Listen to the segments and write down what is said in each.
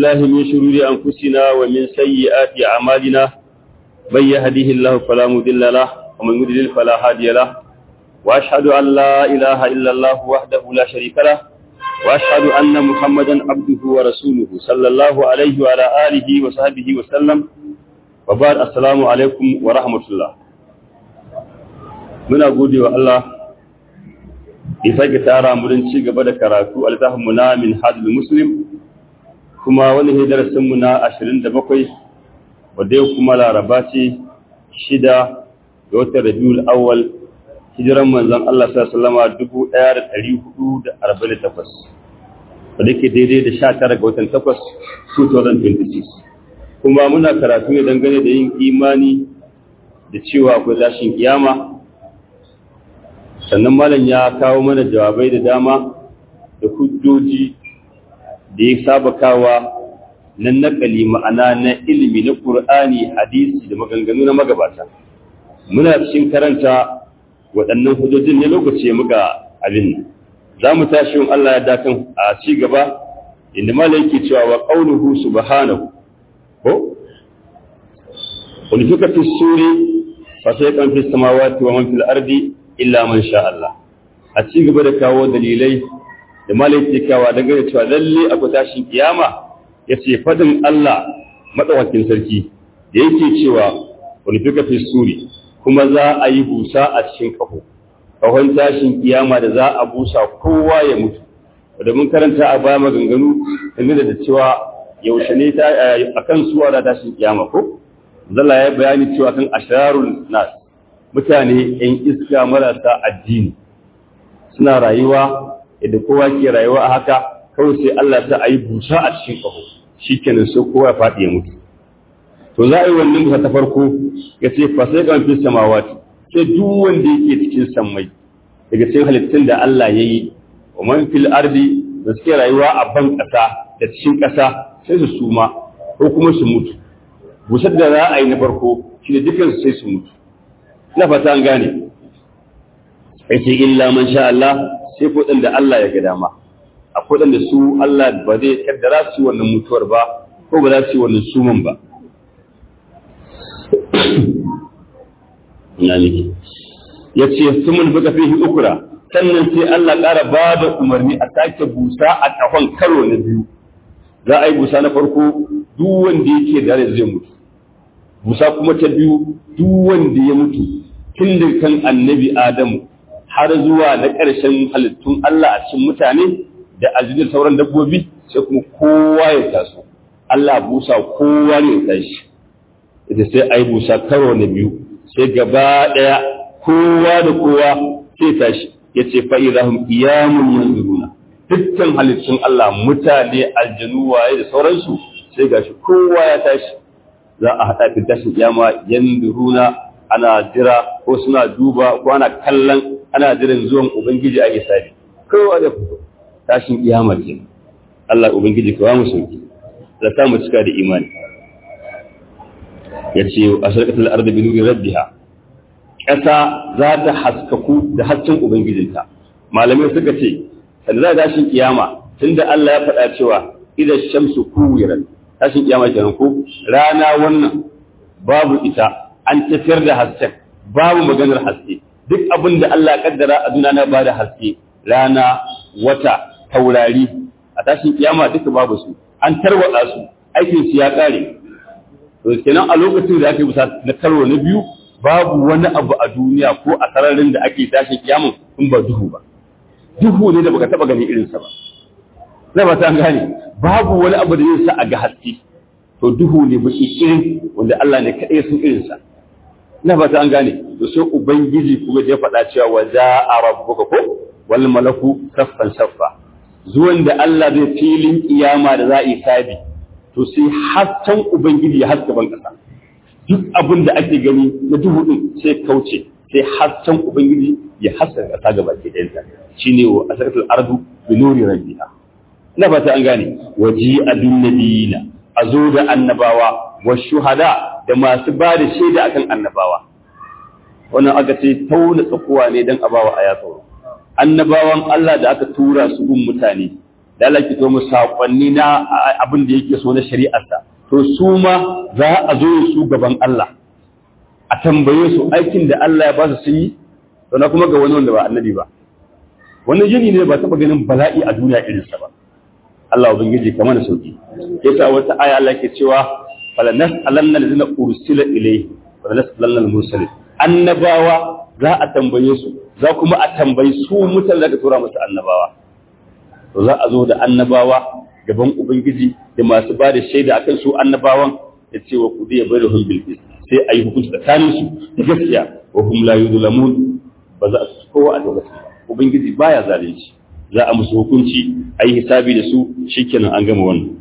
الله من شرور أنفسنا ومن سيئات أعمالنا من يهده الله فلا مضل له ومن يضلل فلا هادي له وأشهد أن لا إله إلا الله وحده لا شريك له وأشهد أن محمدا عبده ورسوله صلى الله عليه وعلى آله وصحبه وسلم وبعد السلام عليكم ورحمة الله muna gode wa Allah ya sake tara mu don ci gaba da karatu al-tahmu na min hadul muslim kuma wani ne darasin mu na 27 wanda yau kuma laraba ce shida ga watan rabiul awwal hijiran manzon Allah sallallahu alaihi wasallam 1448 wanda ke daidai da 19 ga watan 8 2026 kuma muna karatu ne dangane da yin imani da cewa akwai tashin kiyama sannan malam ya kawo mana jawabai da dama da hujjoji da ya saba kawa na nakali ma'ana na ilimi na ƙur'ani hadisi da maganganu na magabata muna cikin karanta waɗannan hujjojin ne lokaci muka abin nan za mu tashi yin Allah ya dakan a ci gaba inda malam yake cewa wa qauluhu subhanahu ko wani suka fi suri fa sai kan fi samawati wa man fil ardi illa man sha Allah a ci gaba da kawo dalilai da malai kawa dangane cewa lalle akwai tashin kiyama yace fadin Allah madawakin sarki da yake cewa wani fika fi suri kuma za a yi busa a cikin kaho kahon tashin kiyama da za a busa kowa ya mutu da mun karanta a baya maganganu dangane da cewa yaushe ne ta akan suwa da tashin kiyama ko zalla ya bayani cewa kan ashararul nas mutane ‘yan iska marasa addini suna rayuwa yadda kowa ke rayuwa a haka kawai sai Allah ta a yi busa a cikin ƙaho shi kenan sai kowa ya faɗi ya mutu to za a yi wannan busa ta farko ya ce fasai kan fi samawati sai duk wanda yake cikin sammai daga cikin halittun da Allah ya yi wa man fil ardi da suke rayuwa a ban ƙasa da cikin ƙasa sai su suma ko kuma su mutu busar da za a yi na farko shi da dukansu sai su mutu na fata an gane ce illa man sha Allah sai kudin da Allah ya ga dama akwai da su Allah ba zai kaddara su wannan mutuwar ba ko ba za su yi wannan suman ba na nake ya ce sumun buka fihi ukura sannan sai Allah ƙara ba da umarni a sake busa a ƙahon karo na biyu za a yi busa na farko duk wanda yake da zai mutu busa kuma ta biyu duk wanda ya mutu tun da kan annabi Adamu har zuwa na ƙarshen halittun Allah a cikin mutane da aljinin sauran dabbobi sai kuma kowa ya taso Allah busa kowa ne ya tashi ita sai ai busa karo na biyu sai gaba ɗaya kowa da kowa sai tashi ya ce fa'idahum qiyamun yanzuruna dukkan halittun Allah mutane aljanu waye da sauransu sai gashi kowa ya tashi za a haɗa fi tashin kiyama yanzuruna ana jira ko suna duba ko ana kallon ana jiran zuwan ubangiji a isabi kowa da fito tashin kiyama ke Allah ubangiji ka ba mu sauki da ta mu cika da imani ya ce a sarkatar arda bi nuri rabbiha ƙasa za ta haskaku da hasken ubangijinta malamai suka ce sanda za tashin kiyama tunda Allah ya faɗa cewa idan shamsu kuwiran tashin kiyama kenan ko rana wannan babu ita an tafiyar da hasken babu maganar haske duk abin da Allah kaddara a duniya na bada haske rana wata taurari a tashin kiyama duka babu su an tarwada su aikin su ya kare to kenan a lokacin da aka yi bisa na karo na biyu babu wani abu a duniya ko a sararin da ake tashin kiyama in ba duhu ba duhu ne da baka taba ganin irinsa ba zai ba ta gane babu wani abu da zai sa a ga haske to duhu ne baki irin wanda Allah ne kaɗai sun irinsa na ba ta an gane to sai ubangiji kuma ya faɗa cewa wa za'a rabbuka ko wal malaku saffan saffa zuwan da Allah zai filin kiyama da za a yi sabi to sai hasken ubangiji ya haska ban kasa duk abin da ake gani na duhu din sai kauce sai hasken ubangiji ya haska kasa gaba ke ɗayanta shine wa asaratul ardu bi nuri rabbiha ina ba ta an gane waji abin nabiyina a zo da annabawa wa shuhada da masu ba da shaida akan annabawa wannan aka ce tauna tsakuwa ne don abawa a yatsoro annabawan Allah da aka tura su gun mutane da Allah ke to mu sakonni na abin da yake so na shari'arsa to su ma za a zo su gaban Allah a tambaye su aikin da Allah ya ba su sun yi to na kuma ga wani wanda ba annabi ba wannan yini ne ba taba ganin bala'i a duniya irinsa ba Allah ubangiji kamar da sauki yasa wata aya Allah ke cewa fala nas'alanna allazina ursila ilayhi wala nas'alanna al-mursalin annabawa za a tambaye su za kuma a tambayi su mutane da tura musu annabawa to za a zo da annabawa gaban ubangiji da masu ba da shaida akan su annabawan ya ce wa kudi ya bari hun bilkis sai a yi hukunci tsakanin su da gaskiya wa hum la yudlamun ba za su kowa a lokacin ba ubangiji baya zalunci za a musu hukunci a yi hisabi da su shikenan an gama wannan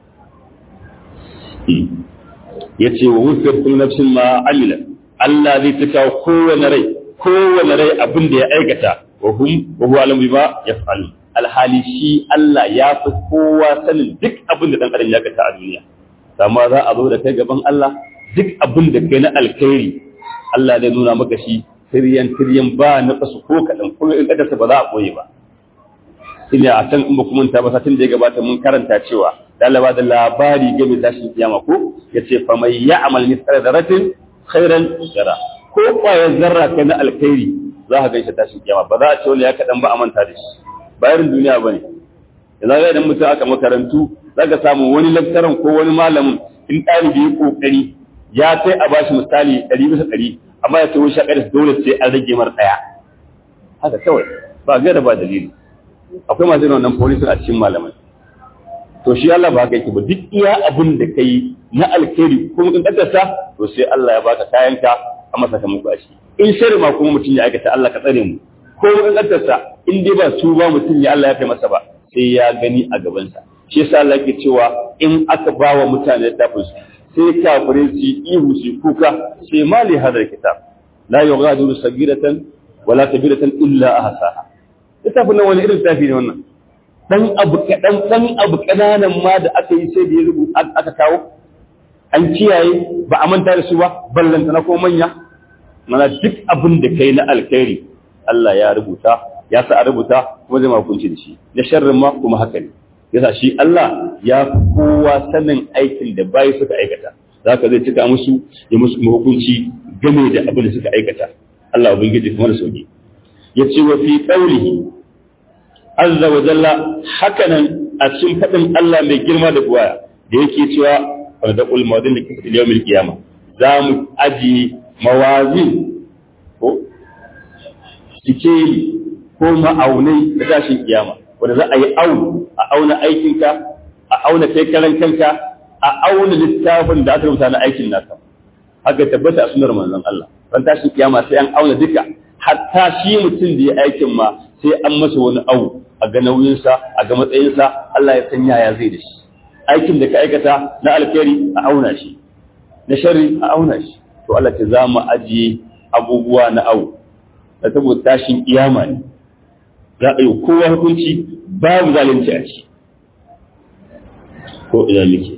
ya ce wa wufiyar kullu nafsin ma amila Allah zai tuka kowane rai kowane rai abin da ya aikata wa hum wa huwa alam bima yaf'alu alhali shi Allah ya fi kowa sanin duk abin da dan adam ya aikata a duniya amma za a zo da kai gaban Allah duk abin da kai na alkhairi Allah zai nuna maka shi tiryan tiryan ba na kasu ko kadan kuma in kadarsa ba za a boye ba ina a can in ba kuma ta ba satin da ya gabata mun karanta cewa dalaba da labari game tashin kiyama ko yace fa mai ya'mal mithqala dharratin khairan yara ko kwayar zarra kai na alkhairi za ka gaishe tashin kiyama ba za a ce wani ya kaɗan ba a manta da shi bayan duniya ba ne yanzu ga idan mutum aka makarantu za ka samu wani laktaran ko wani malamin in ɗalibi ya ƙoƙari ya kai a bashi misali ɗari bisa ɗari amma ya tawo shaƙar dole sai an rage mar ɗaya haka kawai ba gaira ba dalili akwai masu yin wannan polisin a cikin malamai to shi Allah ba haka yake ba duk iya abin da kai na alkhairi kuma in kaddarsa to sai Allah ya baka kayanka a masa kamar ba shi in shari ma kuma mutum ya aikata Allah ka tsare mu ko in kaddarsa in dai ba su ba mutum ya Allah ya kai masa ba sai ya gani a gabansa shi yasa Allah yake cewa in aka ba wa mutane littafin su sai kafirai su ihu su kuka sai mali hadar kitab la yughadiru sagiratan wala kabiratan illa ahsaha littafin nan wani irin littafi ne wannan dan abu kaɗan dan abu ƙananan ma da aka yi sai da ya rubu aka kawo an kiyaye ba a manta da su ba ballanta na ko manya mana duk abin da kai na alkhairi Allah ya rubuta ya sa a rubuta kuma zai makunci da shi na sharrin ma kuma haka ne yasa shi Allah ya fi kowa sanin aikin da bayi suka aikata zaka zai cika musu ya musu hukunci game da abin da suka aikata Allah ubangiji kuma da sauki yace wa fi qawlihi azza wa jalla hakanan a cikin faɗin Allah mai girma da buwaya da yake cewa wanda da ulmadin da kifin yawmil qiyama za mu aji mawazin ko sikeli ko ma'aunai da tashin kiyama wanda za a yi aunu a auna aikinka a auna kai karan kanka a auna littafin da aka rubuta na aikin naka haka tabbata a sunar manzon Allah ran tashin kiyama sai an auna duka hatta shi mutum da ya aikin ma sai an masa wani awu a ga nauyinsa a ga matsayinsa Allah ya san yaya zai da shi aikin da ka aikata na alkhairi a auna shi na sharri a auna shi to Allah ta zama ajiye abubuwa na awu da saboda tashin kiyama ne za a yi kowa hukunci babu zalunci a ci ko ina muke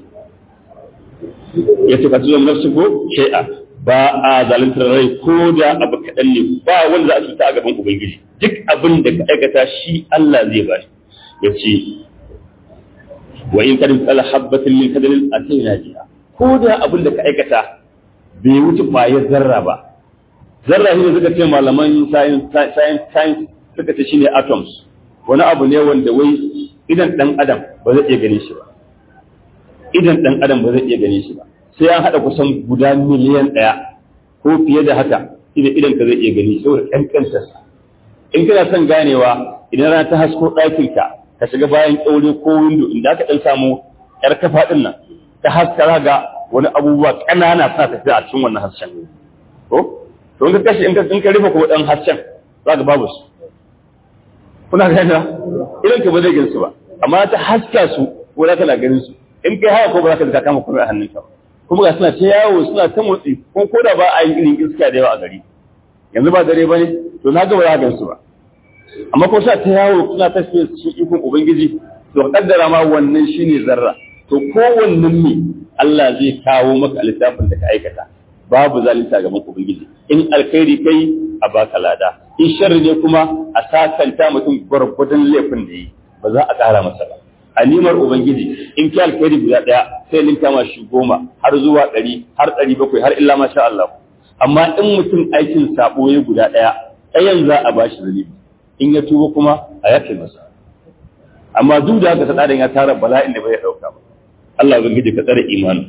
ya ce ka tuzo nafsu ko shay'a ba a zaluntar rai ko da abu kaɗan ne ba wanda za a cuta a gaban ubangiji duk abin da ka aikata shi Allah zai ba ya ce wa in kadin tsala habbatin min kadalin a sai na jiya ko da abin da ka aikata bai wuce ƙwayar zarra ba zarra shi ne suka ce malaman science suka ce shine atoms wani abu ne wanda wai idan dan adam ba zai iya gane shi ba idan dan adam ba zai iya gane shi ba sai an haɗa kusan guda miliyan ɗaya ko fiye da haka idan idan ka zai iya gani saboda ƙanƙantarsa in kana son ganewa idan rana ta hasko ɗakinka ka shiga bayan ƙyaure ko windo inda aka ɗan samu ƴar kafa ɗin nan ta haska ga wani abubuwa ƙanana suna tafiya a cikin wannan hasken ko to in ka kashe in ka rufe kuma ɗan hasken za ka babu su kuna gane idan ka ba zai gansu ba amma ta haska su ko za ka na ganin su in kai haka ko ba za ka kama kuma a hannunka ba kuma ga suna ta yawo suna ta motsi ko ko da ba a yi irin iska da yawa a gari yanzu ba dare ba ne to na ga ba za gansu ba amma ko suna ta yawo suna ta fiye cikin ikon ubangiji to kaddara ma wannan shine zarra to kowannen ne Allah zai kawo maka littafin da ka aikata babu zalunta ga maka ubangiji in alkhairi kai a baka lada in sharri ne kuma a sakanta mutum gwargwadon laifin da yi ba za a ƙara masa ba a nimar ubangiji in ki alkhairi guda daya sai linka ma shi goma har zuwa ɗari har ɗari bakwai har illa masha Allah amma in mutum aikin sabo ya guda daya ɗayan za a bashi zalibi in ya tuba kuma a yafe masa amma duk da haka tsadan ya tara bala'in da bai dauka ba Allah ubangiji ka tsare imanin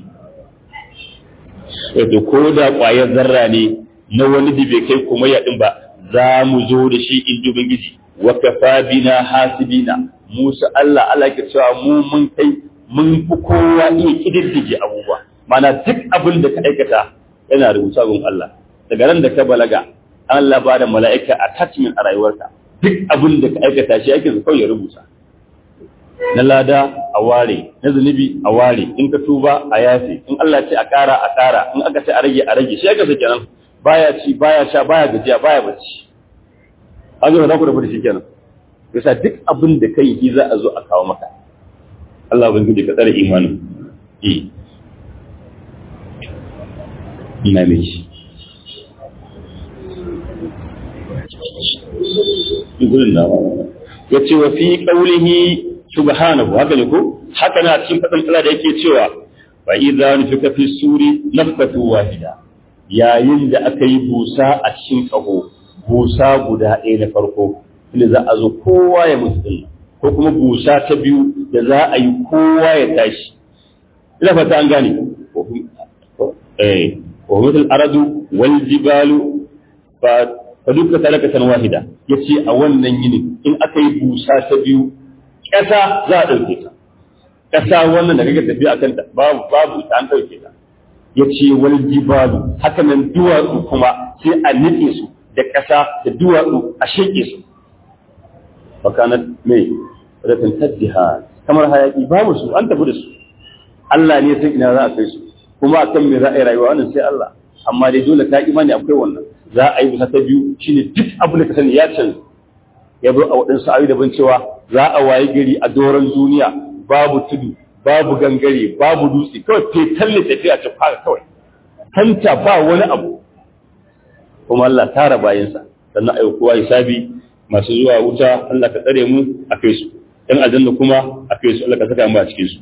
wato ko da ƙwayar zarra ne na wani da bai kai kuma ya ba za mu zo da shi in ji ubangiji wa kafa bina hasibina musa Allah Allah ke cewa mu mun kai mun fi kowa iya kididdige abubuwa mana duk abin da ka aikata yana rubuta gun Allah daga ran da ka balaga Allah ba da mala'ika attachment a rayuwarka duk abin da ka aikata shi ake kawai ya rubuta na lada a ware na zunubi a ware in ka tuba a yafe in Allah ce a ƙara a ƙara in aka ce a rage a rage shi aka sake nan baya ci baya sha baya gajiya baya bacci an zo da ku da fadi shikenan yasa duk abin da kai yi za a zo a kawo maka Allah ban guje ka tsare imanin eh ina mai shi gurin da yace wa fi qawlihi subhanahu haka ne ko haka na cikin fadin Allah da yake cewa fa idza nufika fi suri nafkatu wahida yayin da aka yi busa a cikin kaho busa guda ɗaya na farko inda za a zo kowa ya mutu ko kuma busa ta biyu da za a yi kowa ya tashi ina fata an gane eh wa mutul aradu wal jibalu fa fa duka talakatan wahida yace a wannan yini in aka yi busa ta biyu ƙasa za a ɗauke ta ƙasa wannan da kake tafiya a kanta babu babu ta an ɗauke ta ya ce wal jibalu haka nan duwatsu kuma sai a nike su da ƙasa da duwatsu a sheƙe su fakanat mai rafin taddiha kamar hayaki babu su an tafi da su Allah ne sai ina za a kai su kuma akan me za a yi rayuwa wannan sai Allah amma dai dole ka imani akwai wannan za a yi bisa ta biyu shine duk abin da ka sani ya canza ya zo a waɗansu ayoyi daban cewa za a waye gari a doron duniya babu tudu babu gangare babu dutse kawai fetal ne tafiya ta fara kawai kanta ba wani abu kuma Allah tara bayansa sannan ayi kowa hisabi masu zuwa wuta Allah ka tsare mu a kai su ɗan aljanna kuma a kai su Allah ka saka mu a cikin su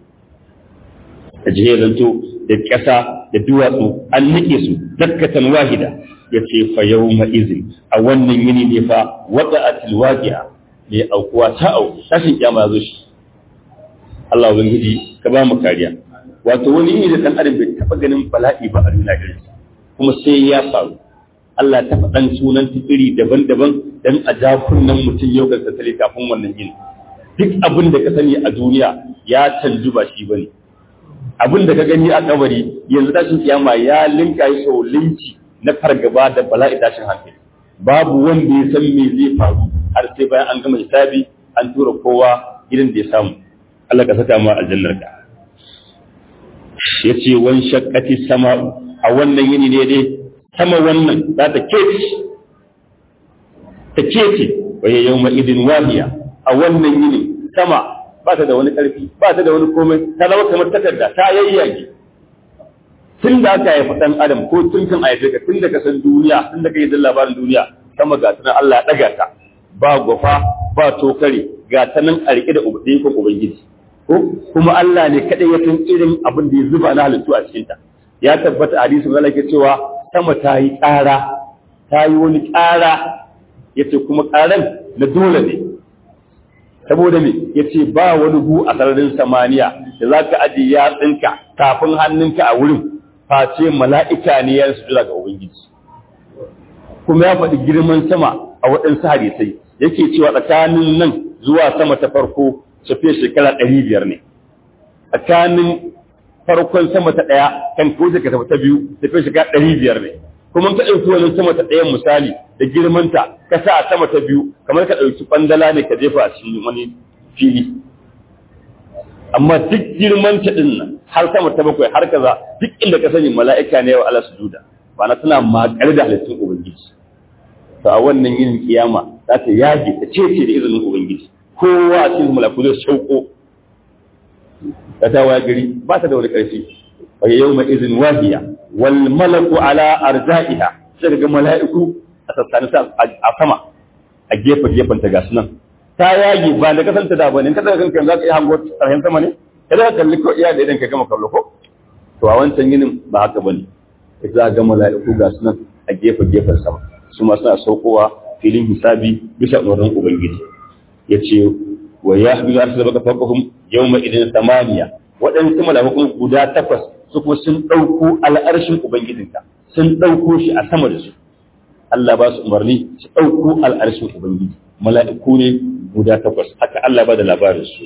a jihe zanto da ƙasa da duwatsu an nike su dakkatan wahida ya ce fa yau izin a wannan yini ne fa wata a tilwaƙiya ne aukuwa ta au tashin kyama ya zo shi Allah ubangiji ka ba mu kariya wato wani yini da dan adam bai taba ganin bala'i ba a duniya irin kuma sai ya faru Allah ta faɗan sunan iri daban-daban dan a ja kunnen mutum yau ga tattali kafin wannan yini duk abin da ka sani a duniya ya canju ba shi bane abin da ka gani a kabari yanzu tashin kiyama ya linka yi sau linki na fargaba da bala'i tashin hankali babu wanda ya san me zai faru har sai bayan an gama hisabi an tura kowa gidan da ya samu Allah ka saka mu aljannar ka yace wan shaqqati sama'u a wannan yini ne dai sama wannan za ta kece ta kece waye yawma idin wahiya a wannan yini sama ba ta da wani karfi ba ta da wani komai ta zama kamar takarda ta yayyage tun da aka haifi ɗan adam ko tun kan haife ka tun da ka san duniya tun da ka yi labarin duniya sama ga tunan Allah ya ɗaga ta ba gwafa ba tokare ga ta nan a riƙe da ikon ubangiji ko kuma Allah ne kaɗai ya san irin abin da ya zuba na halittu a cikin ta ya tabbata hadisi Allah ke cewa sama ta yi ƙara ta yi wani ƙara ya ce kuma ƙaran na dole ne saboda me ya ce ba wani gu a sararin samaniya da za ka ajiye yatsinka tafin hannunka a wurin face mala'ika ne ya su ga Ubangiji. Kuma ya faɗi girman sama a waɗansu hadisai, yake cewa tsakanin nan zuwa sama ta farko tafiya shekara ɗari biyar ne. Tsakanin farkon sama ta ɗaya kan ko ka tafi ta biyu tafiya shekara ɗari biyar ne. Kuma ka ɗauki wani sama ta ɗayan misali da girmanta ka sa a sama ta biyu kamar ka ɗauki ɓandala ne ka jefa a cikin wani fili. amma duk girman ta din nan har sama ta bakwai har kaza duk inda ka sani mala'ika ne wa Allah sujuda ba na tana makar da halittun ubangiji to a wannan yin kiyama za ta yage ta cece da izinin ubangiji kowa a cikin malaku zai shauko ta ta waya gari ba ta da wani ƙarfi wa yawma izin wahiya wal malaku ala arza'iha sai ga mala'iku a sassanin a sama a gefe gefen ta gasu nan ta yage ba da kasanta da bane kada kanka za ka iya hango tsarhen sama ne kada ka kalli ko iya da idan ka gama kallo ko to a wancan yinin ba haka bane za ga mala'iku ga sunan a gefe gefen sama su ma suna saukowa filin hisabi bisa umarnin ubangiji yace wa yahbizu arsa baka faqahum yawma idin samaniya waɗansu mala'iku guda takwas su kuma sun ɗauko al'arshin ubangijinka sun ɗauko shi a sama da su Allah ba su umarni su ɗauko al'arshin ubangiji mala'iku ne guda takwas haka Allah ba da labarin su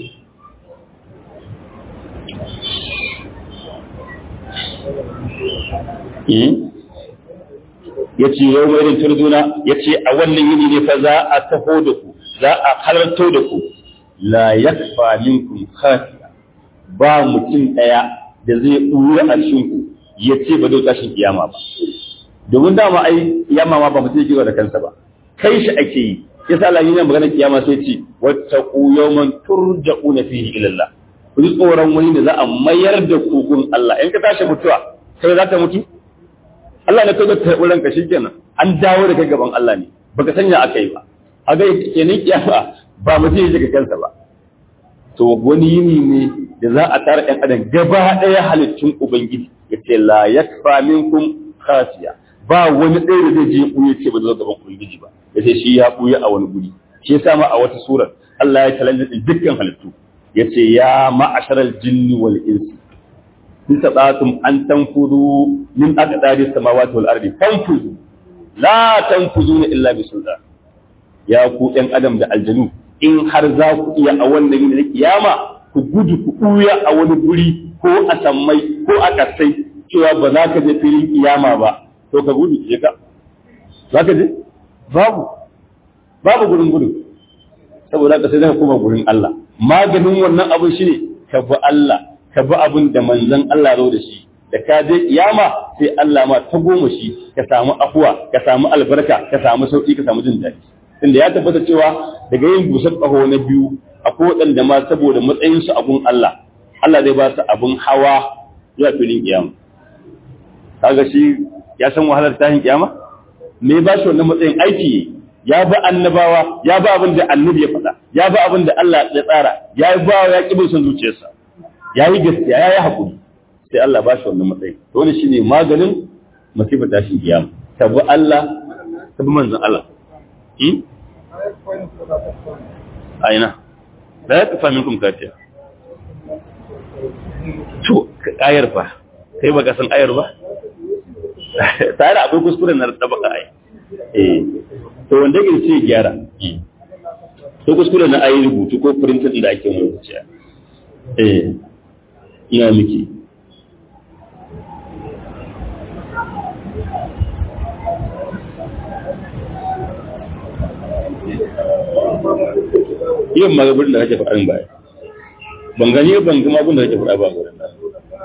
ya ce yau mai turduna ya ce a wannan yini ne fa za a taho da ku za a halarto da ku la yakfa minkum khafiya ba mutum ɗaya da zai ɓuya a cikin ku ya ce ba zai tashin kiyama ba domin dama ai kiyama ma ba mutum yake da kansa ba kai shi ake yi yasa Allah yana magana kiyama sai ce wattaqu yawman turja'una fihi ila Allah ku ji tsoron wani da za a mayar da ku gun Allah in ka tashi mutuwa kai za ta mutu Allah ne kai ta wurin ka shikenan an dawo da kai gaban Allah ne baka sanya aka yi ba a ga kenan kiyama ba mutum yake ga kansa ba to wani yini ne da za a tara ɗan adam gaba ɗaya halittun ubangiji ya ce la yakfa minkum khasiya ba wani ɗaya da zai je ɓuye ce ba zai gaban ubangiji ba ya ce shi ya ɓuye a wani guri shi ya sama a wata surar Allah ya challenge dukkan halittu ya ce ya ma'asharal jinni wal insi in tabatum an tanfudu min aqdari samawati wal ardi tanfudu la tanfuduna illa bi sultan ya ku ɗan adam da aljanu in har za ku iya a wannan yin da kiyama ku gudu ku ɓuya a wani guri ko a sammai ko a ƙasai cewa ba za ka je filin kiyama ba to ka gudu je ka za ka je babu babu gurin gudu saboda ka sai zaka koma gurin Allah maganin wannan abin shine ka bi Allah ka bi abin da manzon Allah zo da shi da ka je kiyama sai Allah ma ta goma shi ka samu afuwa ka samu albarka ka samu sauki ka samu jin daɗi tunda ya tabbata cewa daga yin busar ƙaho na biyu akwai waɗanda ma saboda matsayinsu abun Allah Allah zai ba su abun hawa zuwa filin kiyama kaga shi ya san wahalar tashin kiyama me ba shi wannan matsayin aiki ya ba annabawa ya ba abin da annabi ya faɗa ya ba abin da Allah ya tsara ya ba ya ƙi son zuciyarsa ya yi gaskiya ya yi haƙuri sai Allah ba shi wannan matsayin to wannan shine maganin masifar tashin kiyama tabi Allah tabi manzon Allah aina da ya kafa minkum katiya to ayar fa kai baka san ayar ba tare akwai kuskure na da baka ai eh to wanda yake ce gyara to kuskure na ayi rubutu ko printed da ake rubuce eh ina miki yin magabin da kake faɗin baya ban gani ban gama abin da kake faɗa ba gurin nan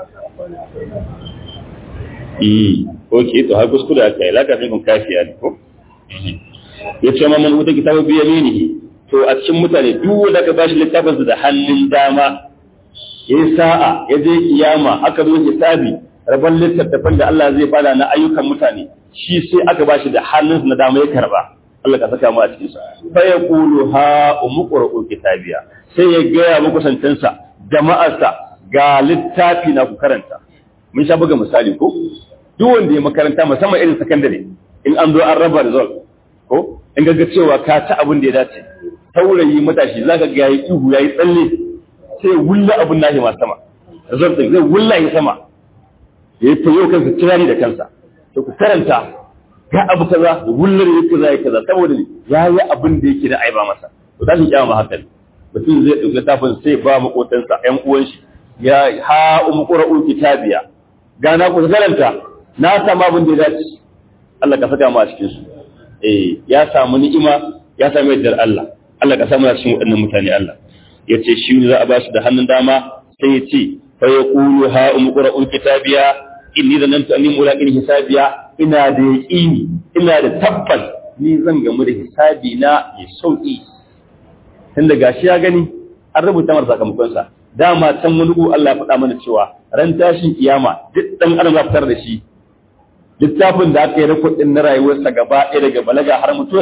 eh okay to har kuskure aka yi laka sai kun kafiya ne ko ya ce ma man wuta kitabu bi yaminihi to a cikin mutane duk wanda ka bashi littafin da hannun dama yayi sa'a ya je kiyama aka zo hisabi rabon littattafan da Allah zai bada na ayyukan mutane shi sai aka bashi da hannun na dama ya karba Allah ka saka mu a cikin sa fa yaqulu ha umqra'u kitabiya sai ya gaya muku santansa jama'arsa ga littafi na ku karanta mun sha buga misali ko duk wanda ya makaranta musamman irin sakandare in an zo an raba result ko in ga cewa ka ci abin da ya dace saurayi matashi zaka ga yayi ihu yayi tsalle sai wulla abin nashi ma sama result din zai wulla yi sama yayi tayo kansa kirani da kansa to ku karanta ga abu kaza da wullar yake kaza yake kaza saboda ya yi abin da yake da aiba masa to tashin kiyama haka ne mutum zai dauki littafin sai ba makotansa ƴan uwan shi ya ha umqra'u kitabiya ga na ku karanta na samu abin da ya dace Allah ka saka mu a cikin su eh ya samu ni'ima ya samu yardar Allah Allah ka samu a cikin waɗannan mutane Allah yace shi ne za a ba shi da hannun dama sai ya ce fa yaqulu ha umqra'u kitabiya inni zanantu anni mulaqin hisabiya ina da yaqini ina da tabbas ni zan gamu da hisabi na mai sauki tunda gashi ya gani an rubuta masa sakamakon sa dama can wani ku Allah ya faɗa mana cewa ran tashin kiyama duk dan adam za fitar da shi littafin da aka yi rikodin na rayuwarsa gaba ɗaya daga balaga har mutuwarsa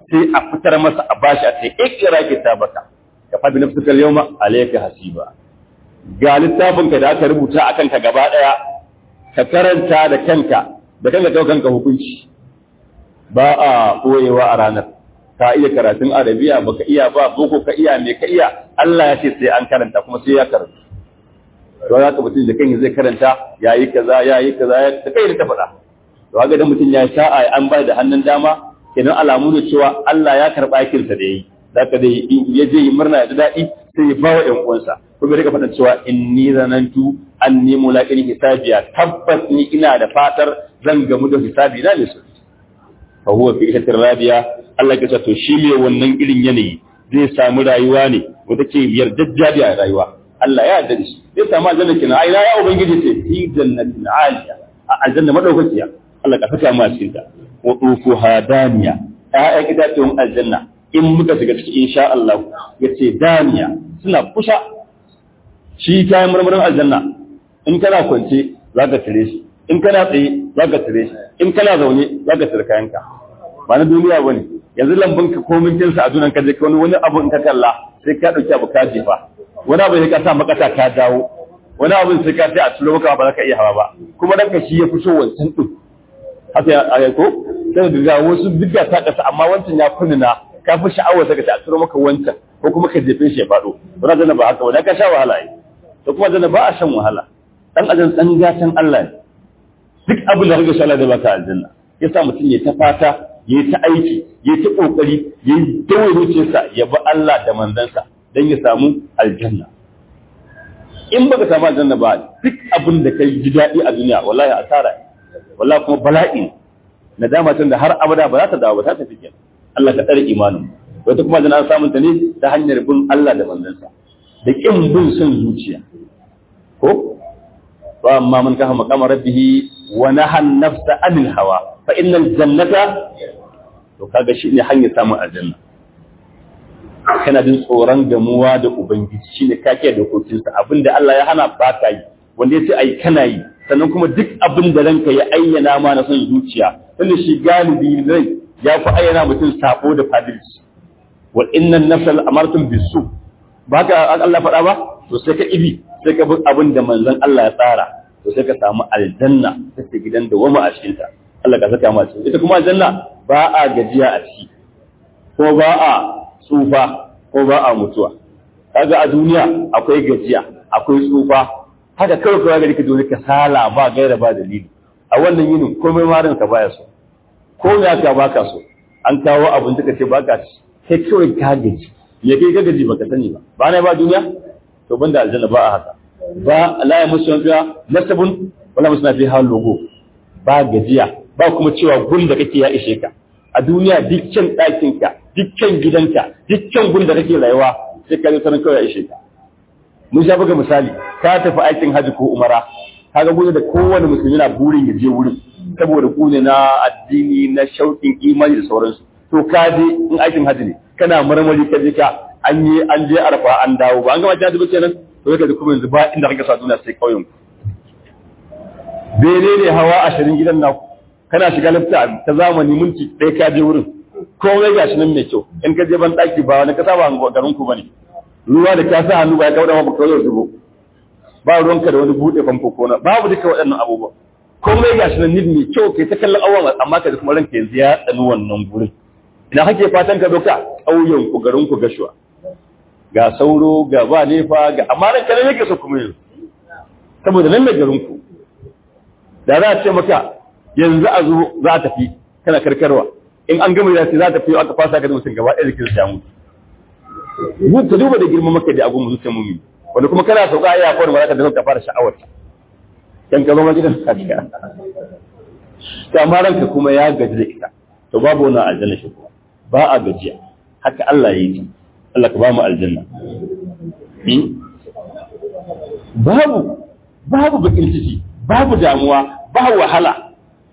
sai a fitar masa a bashi a ce ikira kitabaka ka fa bi nafsika al-yawma alayka hasiba ga littafinka da aka rubuta a kanka gaba daya ka karanta da kanka da kanka kai kanka hukunci ba a koyewa a ranar ka iya karatun arabiya baka iya ba boko ka iya me ka iya Allah ya ce sai an karanta kuma sai ya karanta to za ka mutum da kan zai karanta yayi kaza yayi kaza ya ta kai ta faɗa to ga da mutum ya sha'a an bai da hannun dama kenan alamu ne cewa Allah ya karba aikin sa da yayi zaka dai ya je yi murna ya ji daɗi sai ya ba wa ƴan uwansa kuma rika faɗa cewa inni zanantu anni mulaqin hisabiya tabbas ni ina da fatar zan gamu da hisabi na ne su fa huwa fi ishatir rabiya Allah ya ce to shi ne wannan irin yanayi zai samu rayuwa ne wanda ke yardajjabi a rayuwa Allah ya yarda da shi zai samu aljanna kina ai ya ubangiji ce fi jannatin aliya a aljanna madaukakiya Allah ka saka mu a cikin ta wa tufu hadaniya ayyan itatuwan aljanna in muka shiga ciki insha Allah yace daniya suna kusa shi kayan marmarin aljanna in kana kwance zaka tire shi in kana tsaye zaka tire shi in kana zaune zaka tire kayanka ba na duniya bane yanzu lambun ka komin jinsa a dunan ka je wani wani abu in ka kalla sai ka dauki abu ka jefa wani abu sai ka sa makata ka dawo wani abu sai ka sai a turo maka ba za ka iya hawa ba kuma dan ka shi ya fi so wancan din haka ya ko sai ga wasu diga ta kasa amma wancan ya kunna ka fi sha'awar saka ta a turo maka wancan ko kuma ka jefe shi ya faɗo wani zana ba haka wani ka sha wahala yi to kuma zana ba a shan wahala dan ajan dan gatan Allah ne duk abin da kaga sha Allah da baka aljanna yasa mutum ya ta fata ya ta aiki ya ta kokari ya dawo zuciyarsa ya bi Allah da manzansa dan ya samu aljanna in baka samu aljanna ba duk abin da kai ji daɗi a duniya wallahi asara wallahi kuma bala'i nadama tun da har abada ba za ta dawo ba ta tafi kenan Allah ka tsare imanin wata kuma zan an samun ta ne ta hanyar bin Allah da manzansa da kin bin son zuciya ko fa amma man kafa maqama rabbih wa naha an-nafsa anil hawa fa innal jannata to kaga shi ne hanyar samun aljanna kana jin tsoron gamuwa da ubangiji shine kake dokokinsa abinda Allah ya hana ba ka yi wanda ya ce ai kana yi sannan kuma duk abin da ranka ya ayyana ma na son zuciya tunda shi galibi rai ya fi ayyana mutum sabo da fadilci wa innan nafsal amartum bisu ba ka Allah faɗa ba to sai ka ibi sai ka bi abin da manzon Allah ya tsara to sai ka samu aljanna ta gidan da wama a cikin ta Allah ka saka mu a cikin ita kuma aljanna ba a gajiya a ciki ko ba a tsufa ko ba a mutuwa kaga a duniya akwai gajiya akwai tsufa haka kawai kawai gari ka zo ka sala ba gaira ba dalili a wannan yinin komai marin ka baya so ko ya ka baka so an kawo abin da kace baka ci sai kawai ka gaji ya kai ka gaji baka sani ba ba na ba duniya to banda aljanna ba a haka ba la ya musu fiha nasabun wala musu fi hal logo ba gajiya ba kuma cewa gun da kake ya ishe ka a duniya dukkan ɗakin ka dukkan gidanka dukkan gun da kake rayuwa sai ka zo sanin kawai ya ishe ka mun sha buga misali ka tafi aikin haji ko umara kaga gudu da kowane musulmi na burin ya je wurin saboda gune na addini na shauƙin imani da sauransu to ka je in aikin haji ne kana marmari ka je ka an yi an je arfa an dawo ba an gama jihar dubu kenan to ka ji kuma yanzu ba inda kake sa duniya sai kauyen ku bene ne hawa ashirin gidan naku kana shiga lafta ta zamani minti ɗaya ka je wurin komai gashi nan mai kyau in ka je ban ɗaki ba wani kasa ba garin ku bane ruwa da ka sa hannu ba ya kawo da ba kawai zubo ba ruwanka da wani buɗe famfo ko na babu duka waɗannan abubuwa komai gashi nan nid mai kyau kai ta kallon awon amma ka ji kuma ranka yanzu ya tsani wannan gurin ina kake fatan ka doka ƙauyen ku garin ku gashuwa ga sauro ga ba nefa ga amma ranka ne yake so kuma yanzu saboda nan ne garin ku da za a ce maka yanzu a zo za a tafi kana karkarwa in an gama da za a tafi aka fasa ka da mutum gaba ɗaya jikin sa ya mutu ka duba da girman maka da abun zuciyar mummi wanda kuma kana sauka ya kwar malaka da ka fara sha'awar ta kan ka zama gidan ka to amma ranka kuma ya gaji da ita to babu wannan aljanna shi kuma ba a gajiya haka Allah ya yi Allah ka ba mu aljanna babu babu bakin ciki babu damuwa ba wahala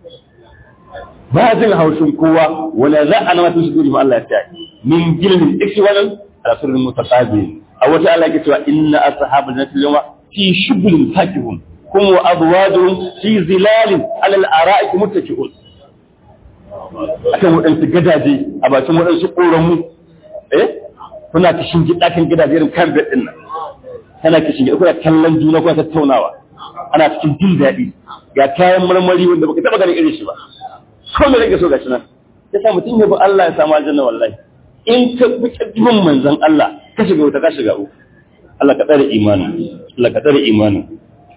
ba jin haushin kowa wala za a nama tushe duri ma Allah ya ta min gilmin ikiwalan rasulun mutaqabil a wata Allah ke cewa inna ashabal jannati yawma fi shughulin fakihun kum wa azwajuhum fi zilalin ala al-ara'ik muttaki'un akan waɗansu gadaje a bakin waɗansu ƙoramu eh kuna kishin ɗakin gidaje irin kan bed ɗin nan kana kishin gida kuna kallon juna kuna tattaunawa ana cikin jin daɗi ga kayan marmari wanda baka taɓa ganin irin shi ba ko me rage so gashi nan ya sa mutum ya bi Allah ya samu aljanna wallahi in ka bi kaddimin manzon Allah ka shiga wuta ka shiga uku Allah ka tsare imanin Allah ka tsare imanin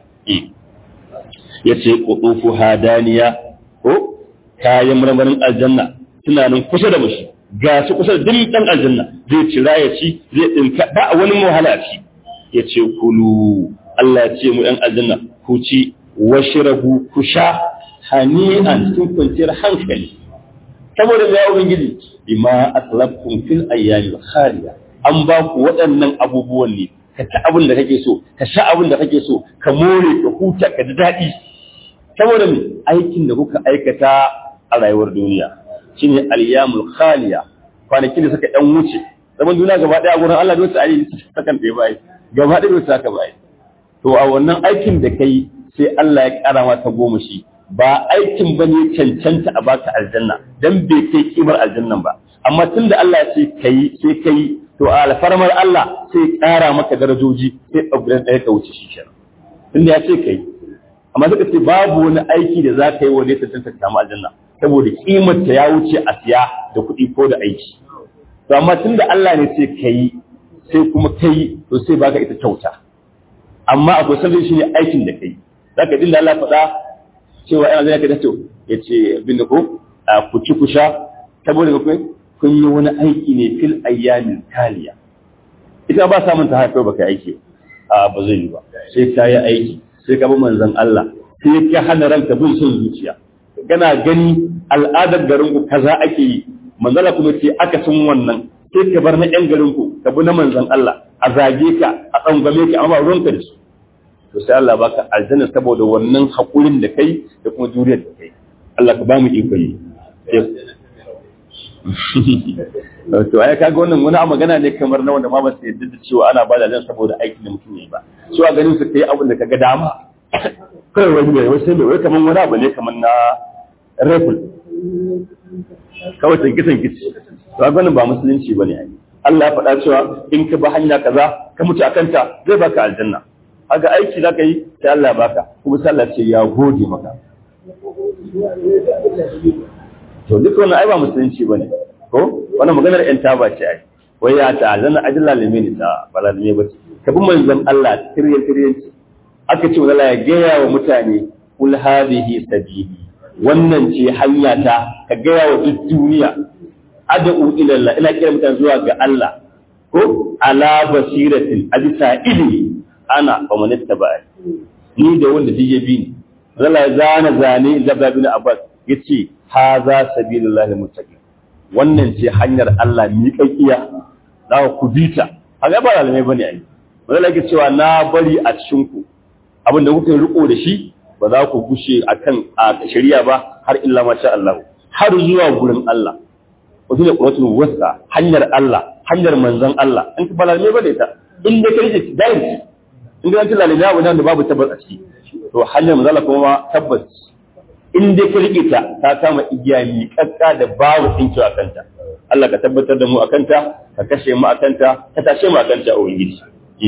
yace qutufu hadaniya ko kayan marmarin aljanna suna nan kusa da mushi ga su kusa da duk dan aljanna zai cira ya ci zai dinka ba wani wahala a ci yace kulu Allah ya ce mu ɗan aljanna ku ci washrabu ku sha hani'an cikin kwanciyar hankali saboda ya ubangiji bima atlabtum fil ayyamil khaliya an ba ku waɗannan abubuwan ne ka ci abin da kake so ka sha abin da kake so ka more ka huta ka ji daɗi saboda me aikin da kuka aikata a rayuwar duniya shine ayyamul khaliya kwanakin da suka dan wuce zaman duniya gaba ɗaya a gurin Allah dole sai yi sakan ɗaya bai gaba ɗaya dole saka bai to a wannan aikin da kai sai Allah ya ƙara mata goma shi ba aikin ba ne cancanta a baka aljanna dan bai kai kimar aljannan ba amma tunda Allah ya ce kai sai kai to a alfarmar Allah sai ƙara maka darajoji sai upgrade ɗaya ka wuce shi kenan tunda ya ce kai amma suka ce babu wani aiki da za ka yi wanda ya cancanta ka samu aljanna saboda kimar ta ya wuce a siya da kuɗi ko da aiki to amma tunda Allah ne sai kai sai kuma kai to sai baka ita kyauta amma akwai sanin shi ne aikin da kai zaka jin da Allah faɗa cewa ina zai ka dace ya ce bin da ko ku ci ku sha saboda ku kun yi wani aiki ne fil ayyamin taliya ita ba samun ta haifar baka aiki a ba zai yi ba sai ka yi aiki sai ka bi manzon Allah sai ka hana ranka bin son zuciya kana gani al'adar garin ku kaza ake yi manzala kuma ce aka sun wannan sai ka bar na yan garin ku ka bi na manzon Allah a zage ka a tsangwame ka amma ruwanka da su to sai Allah baka aljanna saboda wannan hakurin da kai da kuma juriyar da kai Allah ka ba mu iko yi to ai kaga wannan wani magana ne kamar na wanda ma ba su yadda da cewa ana bada dan saboda aikin da mutum yayi ba su a ganin su kai abin da kaga dama kai wani ne wai sai mai wai kaman wani abu ne kaman na rifle kawai tanki tanki to a ganin ba musulunci bane ai Allah ya faɗa cewa in ka ba hanya kaza ka mutu akan ta zai baka aljanna aga aiki zaka yi sai Allah baka kuma sai Allah ce ya gode maka to duk wannan ai ba musulunci bane ko wannan maganar yan taba ce ai wai ya ta zan ajalla lime ne ta bala ne ba ka bi manzon Allah tiryan tiryan ce aka ce Allah ya gaya wa mutane kul hadhihi sabili wannan ce hanya ta ka gaya wa duk duniya ad'u ila Allah ina kira mutane zuwa ga Allah ko ala basiratin abisa ilmi ana wa manitta ba ni da wanda dije bi ni zala zana zane zabda bin abbas yace haza sabilillahi muttaqin wannan ce hanyar Allah miƙaƙiya za ku bita kaga ba malamai bane ai zala yake cewa na bari a cikin ku abin da kuka riko da shi ba za ku gushe akan a shari'a ba har illa masha Allah har zuwa gurin Allah wato ne quratul wasa hanyar Allah hanyar manzon Allah in ka malamai bane ta in da kai ce dai in ga tilla lillahi wa da babu tabbas a ciki to hanyar manzala kuma tabbas in dai ka rike ta ta kama igiya mi kakka da babu tsinki a kanta Allah ka tabbatar da mu a kanta ka kashe mu a kanta ka tashe mu a kanta a ubangiji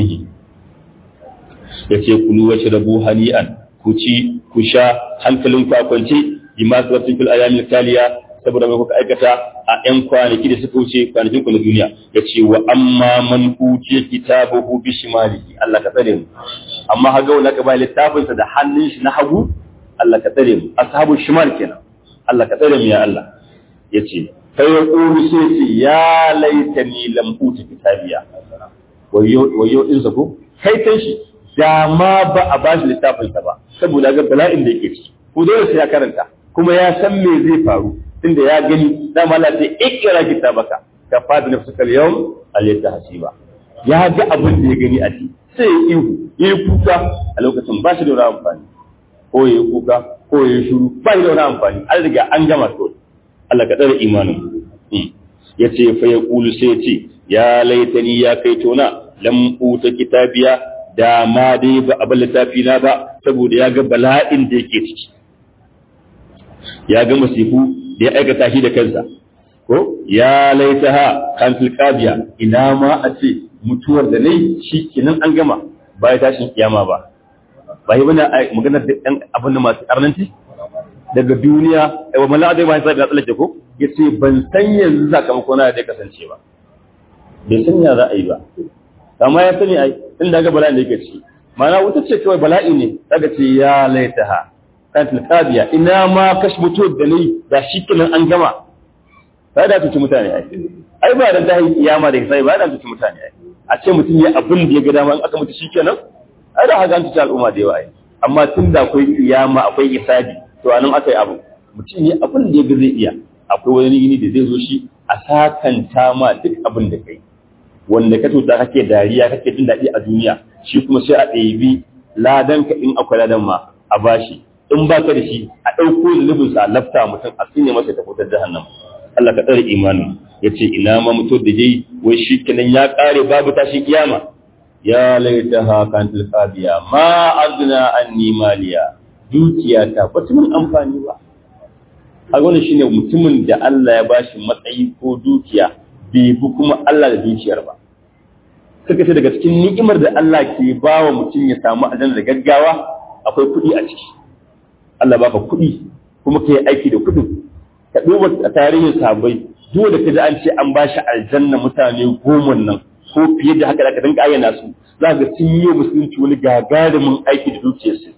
ya ce kulu wa shrabu hani'an ku ci ku sha hankalin ku a kwance bima sababtin fil ayamil taliya saboda mai kuka aikata a ƴan kwanaki da suka wuce kwanakin ku na duniya ya ce wa amma man utiya kitabahu bi shimalihi Allah ka tsare mu amma haga wanda ka ba littafinsa da hannun shi na hagu Allah ka tsare mu ashabu shimal kenan Allah ka tsare mu ya Allah yace kai ya kuru sai ce ya laitani lam uti kitabiya wayo wayo din sa ko kai kan shi da ma ba a bashi littafinsa ba saboda ga bala'in da yake ciki ko dole sai ya karanta kuma ya san me zai faru tunda ya gani dama Allah sai ikra kitabaka ka fadi nafsuka al-yawm al-yata hasiba ya ga abin da ya gani a ciki sai ya ihu ya yi kuka a lokacin ba shi da wani amfani ko ya yi kuka ko ya yi shuru ba shi da wani amfani an riga an gama to Allah ka tsare imanin ya ce fa ya kulu sai ya ce ya laitani ya kai tona lam uta kitabiya da ma dai ba a littafi na ba saboda ya ga bala'in da yake ciki ya ga masifu da ya aikata shi da kansa ko ya laitaha kan tilqabiya ina ma a ce mutuwar da nayi shi kenan an gama ba ya tashin kiyama ba ba yi bane maganar da ɗan abin da masu karnanci daga duniya wa mala da ma sai ga tsallake ko yace ban san yanzu sakamako na da kasance ba bai san ya za a yi ba amma ya sani ai inda ga bala'in da yake ci mana wuta ce kawai bala'i ne daga ce ya laitaha kan tilqabiya ina ma kash mutuwar da nayi da shi kenan an gama ba da tuci mutane ai ai ba da tahi kiyama da sai ba da tuci mutane ai a ce mutum ya abin da ya ga dama in aka mutu shikenan ai da haka an tuci al'umma da yawa ai amma tun da akwai kiyama akwai hisabi to anan aka yi abu mutum ya abin da ya ga zai iya akwai wani gini da zai zo shi a sakanta ma duk abin da kai wanda ka tuta kake dariya kake jin daɗi a duniya shi kuma sai a ɗebi ladan ka in akwai ladan ma a bashi in ba ka da shi a ɗauko zunubin sa a lafta mutum a tsinye masa ta fitar jahannam Allah ka tsare imanin ya ce ina ma mutu da jai wai shi kenan ya ƙare babu tashi kiyama ya laita ha kan tilqabiya ma azna anni maliya dukiya ta ba mun amfani ba a wannan shine mutumin da Allah ya bashi matsayi ko dukiya bai bi kuma Allah da dukiyar ba suka ce daga cikin ni'imar da Allah ke ba wa mutum ya samu aljanna da gaggawa akwai kuɗi a ciki Allah baka kuɗi kuma ka yi aiki da kuɗin ka duba tarihin sahabbai duk da ka ji an ce an ba shi aljanna mutane goma nan ko fiye da haka da ka dinga ayyana su za ga sun yi musulunci wani gagarumin aiki da dukiyarsu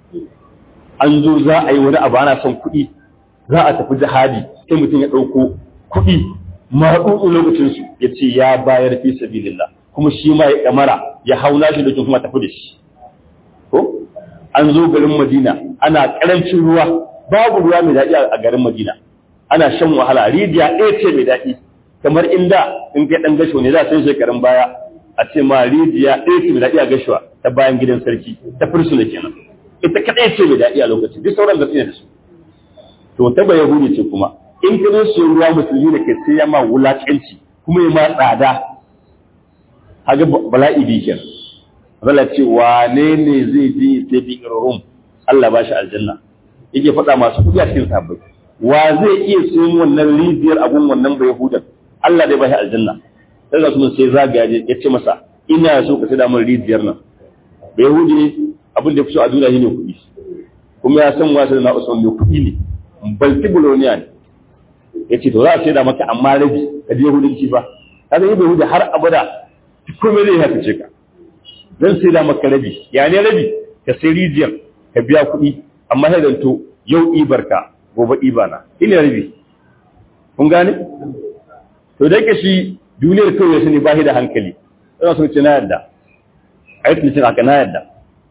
an zo za a yi wani abu ana son kuɗi za a tafi jihadi sai mutum ya ɗauko kuɗi maɗuɗu lokacinsu ya ce ya bayar fi sabilillah kuma shi ma ya kamara ya hau nashi da kuma tafi da shi ko an zo garin madina ana karancin ruwa babu ruwa mai daɗi a garin madina ana shan wahala rijiya ɗaya ce mai daɗi kamar inda in kai ɗan gasho ne za a san shekarun baya a ce ma rijiya ɗaya ce mai daɗi a gashuwa ta bayan gidan sarki ta fursuna kenan ita kaɗai ce mai daɗi a lokacin duk sauran gaskiya da su to ta ba yahudi ce kuma in ka zo su ruwa musulmi da ke sai ya ma wulaƙanci kuma ya ma tsada haga bala'i bi kenan zala ce wane ne zai je sai bi rum Allah ba shi aljanna yake faɗa masu kuɗi a cikin sahabbai wa zai iya sayan wannan rijiyar abun wannan bai hudan Allah dai ba shi aljanna sai ga su sai zagaya ya ce masa ina so ka sada min rijiyar nan bai hudi ne abin da fi so a duniya shine kuɗi kuma ya san wasu na usman mai kuɗi ne balti buloniya ne ya ce to za a sai da maka amma rabi ka je hudunci ba kaga yi bai hudi har abada komai zai haka ce ka zan sai da maka rabi ya ne rabi ka sai rijiyar ka biya kuɗi amma sai zanto yau ibar ka gobe ibana ina rabi kun gane to da yake shi duniyar kawai su ne ba shi da hankali ina so ce na yadda a yi tunanin haka na yadda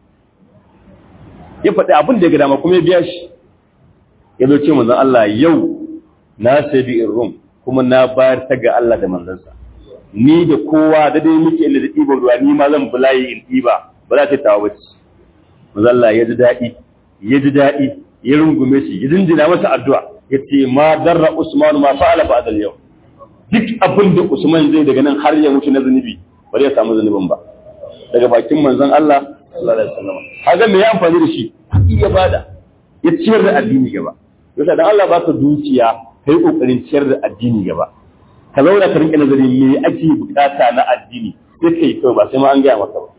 ya faɗi abin da ya ga dama kuma ya biya shi ya zo ce manzon Allah yau na sai bi rum kuma na bayar ta ga Allah da manzansa ni da kowa da dai muke da ɗiban ruwa ni ma zan bulayi in ɗiba ba za ta tawo bace mazalla ya ji daɗi ya ji daɗi ya rungume shi ya jinjina masa addu'a ya ce ma darra usman ma fa'ala ba da yau duk abin da usman zai daga nan har ya mutu na zunubi ba zai samu zunubin ba daga bakin manzon Allah sallallahu alaihi wasallam haga me ya amfani da shi ya bada ya ciyar da addini gaba yasa dan Allah ba ka dukiya kai kokarin ciyar da addini gaba ka zauna ka rinka nazari me ake bukata na addini sai kai kawai ba sai ma an gaya maka ba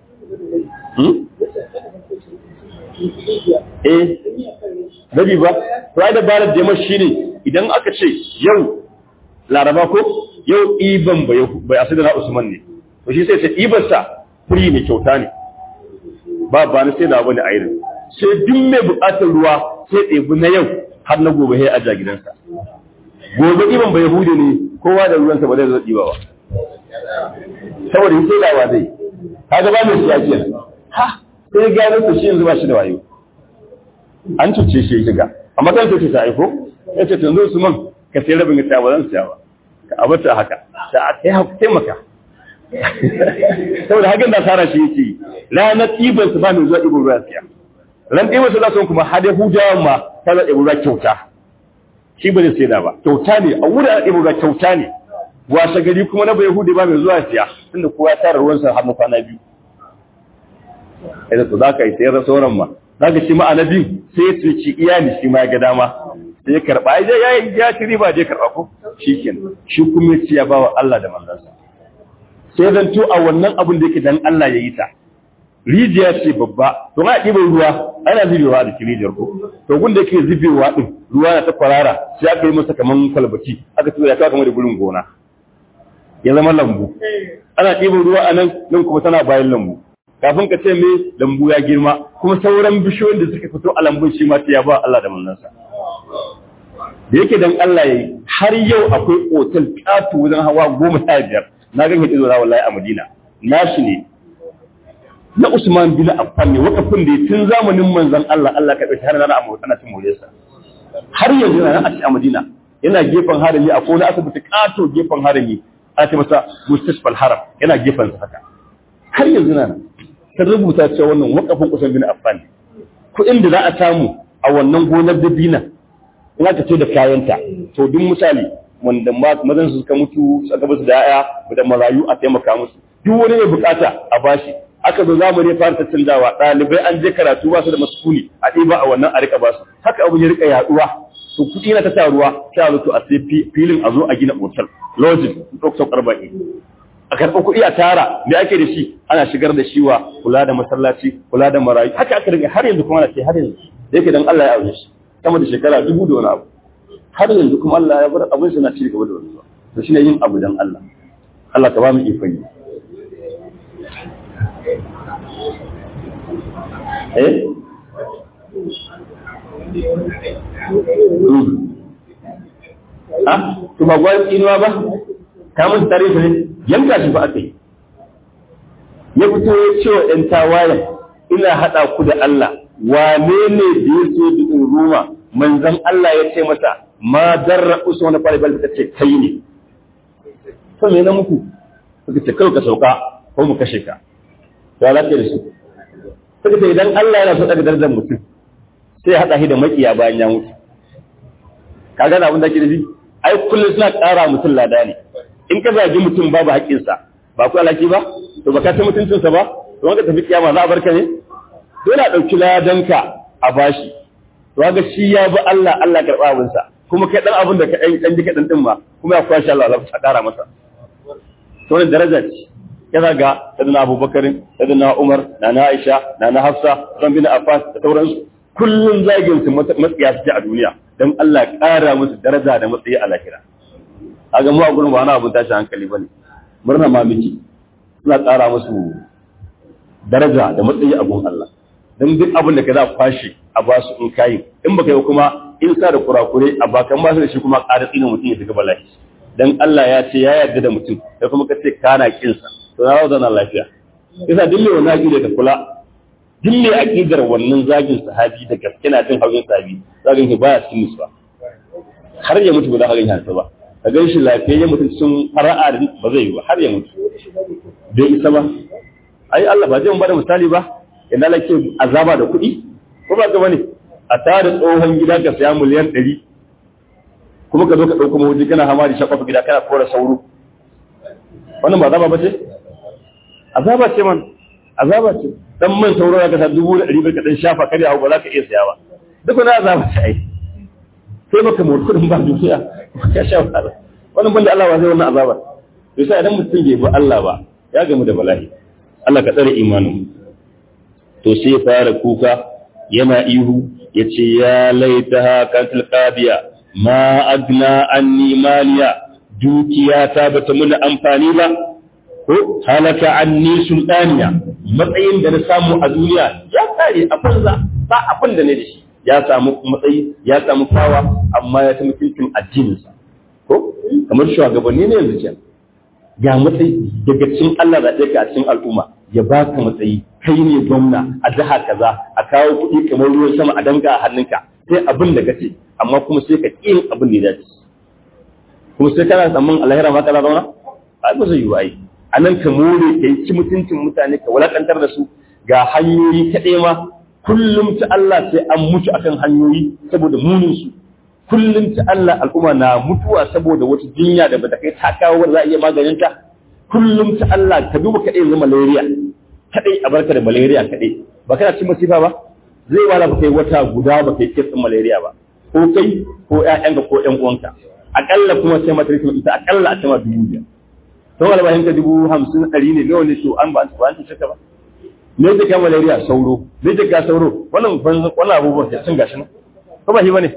eh rabi ba to ai dabarar da shi ne idan aka ce yau laraba ko yau iban bai bai asida na usman ne to shi sai sai iban sa free ne kyauta ne ba ba na sai da wani ayirin sai duk mai bukatar ruwa sai ɗebi na yau har na gobe sai aja gidansa gobe iban bai hude ne kowa da ruwansa ba zai zo ɗiba ba saboda yi sai dawa zai kaga ba mai siya kenan ha sai gano ku shi yanzu ba shi da wayo an cuce shi shiga amma kan sai ta aiko ya ce yanzu su man ka sai rabin ta ba zan siya ba ka abata haka da a kai haka taimaka saboda hakan da sara shi yake ranar ɗiban su ba mai zuwa ɗiban ruwa siya ran ɗiban su za su kuma hada hujawan ma ta za ɗiban ruwa kyauta shi ba zai sai da ba kyauta ne a wurin ɗiban ruwa kyauta ne washe gari kuma na bai hude ba mai zuwa siya tunda kowa ya tara ruwansa har na kwana biyu idan to za ka yi sayar da sauran ma za ka shi ma biyu sai ya tuci iyali shi ma ya ga dama sai ya karba ai ya ya ci riba je karba ko shikenan shi kuma ya ci ya bawa Allah da manzansa sai zan to a wannan abin da yake dan Allah ya yi ta rijiya ce babba to na ɗiban ruwa ana zubewa da rijiyar ko to gun da yake zubewa din ruwa na ta kwarara sai aka yi masa kaman kwalbati aka tura ta kamar da gurin gona ya zama lambu ana ɗiban ruwa a nan nan kuma tana bayan lambu kafin ka ce me lambu ya girma kuma sauran bishiyoyin da suka fito a lambun shi ma sai ya ba Allah da manzansa da yake dan Allah yayi har yau akwai otal katu wajen hawa goma sha biyar na ga hito zuwa wallahi a Madina nashi ne na Usman bin Affan ne wakafin da tun zamanin manzon Allah Allah ka dauki har na a ana cin moresa har yanzu na a a Madina yana gefen harami a kona asibiti kato gefen harami ana ce masa mustashfal haram yana gefen sa haka har yanzu na ta rubuta cewa wannan wakafin Usman bin Affan kuɗin da za a samu a wannan gonar dabina in aka ce da kayanta to duk misali wanda mazan su suka mutu suka basu da yaya da marayu a taimaka musu duk wani mai bukata a bashi aka zo zamani fara canzawa ɗalibai an je karatu ba su da masukuni a ɗiba a wannan a rika ba su haka abu ya rika yaduwa to kuɗi na ta taruwa sai a zo to a sai filin a zo a gina otal lodging ɗaukar arba'in a karɓar kuɗi a tara me ake da shi ana shigar da shi wa kula da masallaci kula da marayu haka aka rika har yanzu kuma ana ce har yanzu da yake dan Allah ya aure shi sama da shekara dubu da wani abu har yanzu kuma Allah ya bar abin suna ci gaba da wani to shine yin abu dan Allah Allah ka ba mu ikon yi eh ah to ba gwai inuwa ba ka mun tare shi ne yanka shi ba aka yi ya fito ya ce wa ɗan tawayen ina haɗa ku da Allah wane ne da ya so bikin ruma manzan Allah ya ce masa ma darra usu wani fari bal ta ce kai ne to me na muku suka ce kai ka sauka ko mu kashe ka ya lafiya da su suka ce idan Allah yana so daga darajar mutum sai ya haɗa shi da makiya bayan ya mutu ka gane abin da ke da shi ai kullum suna ƙara mutum lada ne in ka zagi mutum babu haƙƙinsa ba ku alaki ba to ba ka ta mutuncinsa ba to wanda tafi kiyama za a barka ne dole a ɗauki ladanka a bashi to ga shi ya bi Allah Allah karɓa abinsa kuma kai ɗan abin da ka ɗan ɗan jika ɗan ɗin ma kuma ya kwashe Allah Allah a ƙara masa to wannan daraja ce ya zaga sadana Abubakar sadana Umar na na Aisha na na Hafsa ran bin Affan da sauransu kullun zagin su matsiya suke a duniya dan Allah ƙara musu daraja da matsayi a lahira kaga mu a gurin ba wani abun tashi hankali bane murna ma miki suna ƙara musu daraja da matsayi a gun Allah don duk abin da ka za kwashe a ba su in kayi in baka yi kuma in sa da kurakure a bakan ba su da shi kuma ƙara tsina mutum ya shiga bala'i dan Allah ya ce ya yarda da mutum sai kuma ka ce kana kinsa to na zauna lafiya yasa duk mai wannan aqida ka kula duk mai aqidar wannan zagin sahabi da gaske na jin haujin sahabi zagin shi baya cikin musu ba har ya mutu ba za ka gani hansa ba ka gan shi lafiyayye mutum sun fara'a ba zai yi ba har ya mutu bai isa ba ai Allah ba zai mu bada misali ba inda lake azaba da kuɗi ko ba ka bane a tare tsohon gida ka saya miliyan ɗari kuma ka zo ka ɗauko mahuji kana hama da shakwafa gida kana kora sauro wannan ba azaba ba ce azaba ce man azaba ce dan man sauro ka sa dubu da ɗari ka dan shafa kare hau ba za ka iya saya ba duk wani azaba ce ai sai baka mu kuɗin ba duniya ka sha wahala wannan banda Allah ba zai wannan azaba to sai idan mutum bai bi Allah ba ya gamu da bala'i Allah ka tsare imanin to sai ya fara kuka yana ihu ya ce ya laita haka tilqabiya ma agna anni maliya dukiya ta bata muna amfani ba ko halaka anni sultaniya matsayin da na samu a duniya ya kare a banza ba abin da ne da shi ya samu matsayi ya samu fawa amma ya ta mutuncin addininsa ko kamar shugabanni ne yanzu kenan ga matsayi daga cikin Allah zaɓe ka a cikin al'umma ya baka matsayi kai ne gwamna a jiha kaza a kawo kuɗi kamar ruwan sama a danga a hannunka sai abin da kace amma kuma sai ka ƙin abin da ya dace kuma sai kana tsamman alahira ma kana zauna ai ba zai yi ai a nan ka more ka yi ci mutuncin mutane ka walakantar da su ga hanyoyi kaɗai ma kullum ta Allah sai an mutu akan hanyoyi saboda munin su kullum ta Allah al'umma na mutuwa saboda wata jinya da bata kai ta kawo wanda za a iya maganin ta kullum ta Allah ka duba kaɗai yanzu malaria kaɗai a barka da malaria kaɗai ba kana cin masifa ba zai wala ba kai wata guda ba kai kitsin malaria ba ko kai ko ƴaƴanka ko ƴan uwanka akalla kuma sai mata rikin ita akalla a sama dubu biyar to albahin ka dubu hamsin ɗari ne nawa ne to an ba ba an ta ba me yake kama malaria sauro me yake ka sauro wannan wannan abubuwan sun gashi nan ko ba shi bane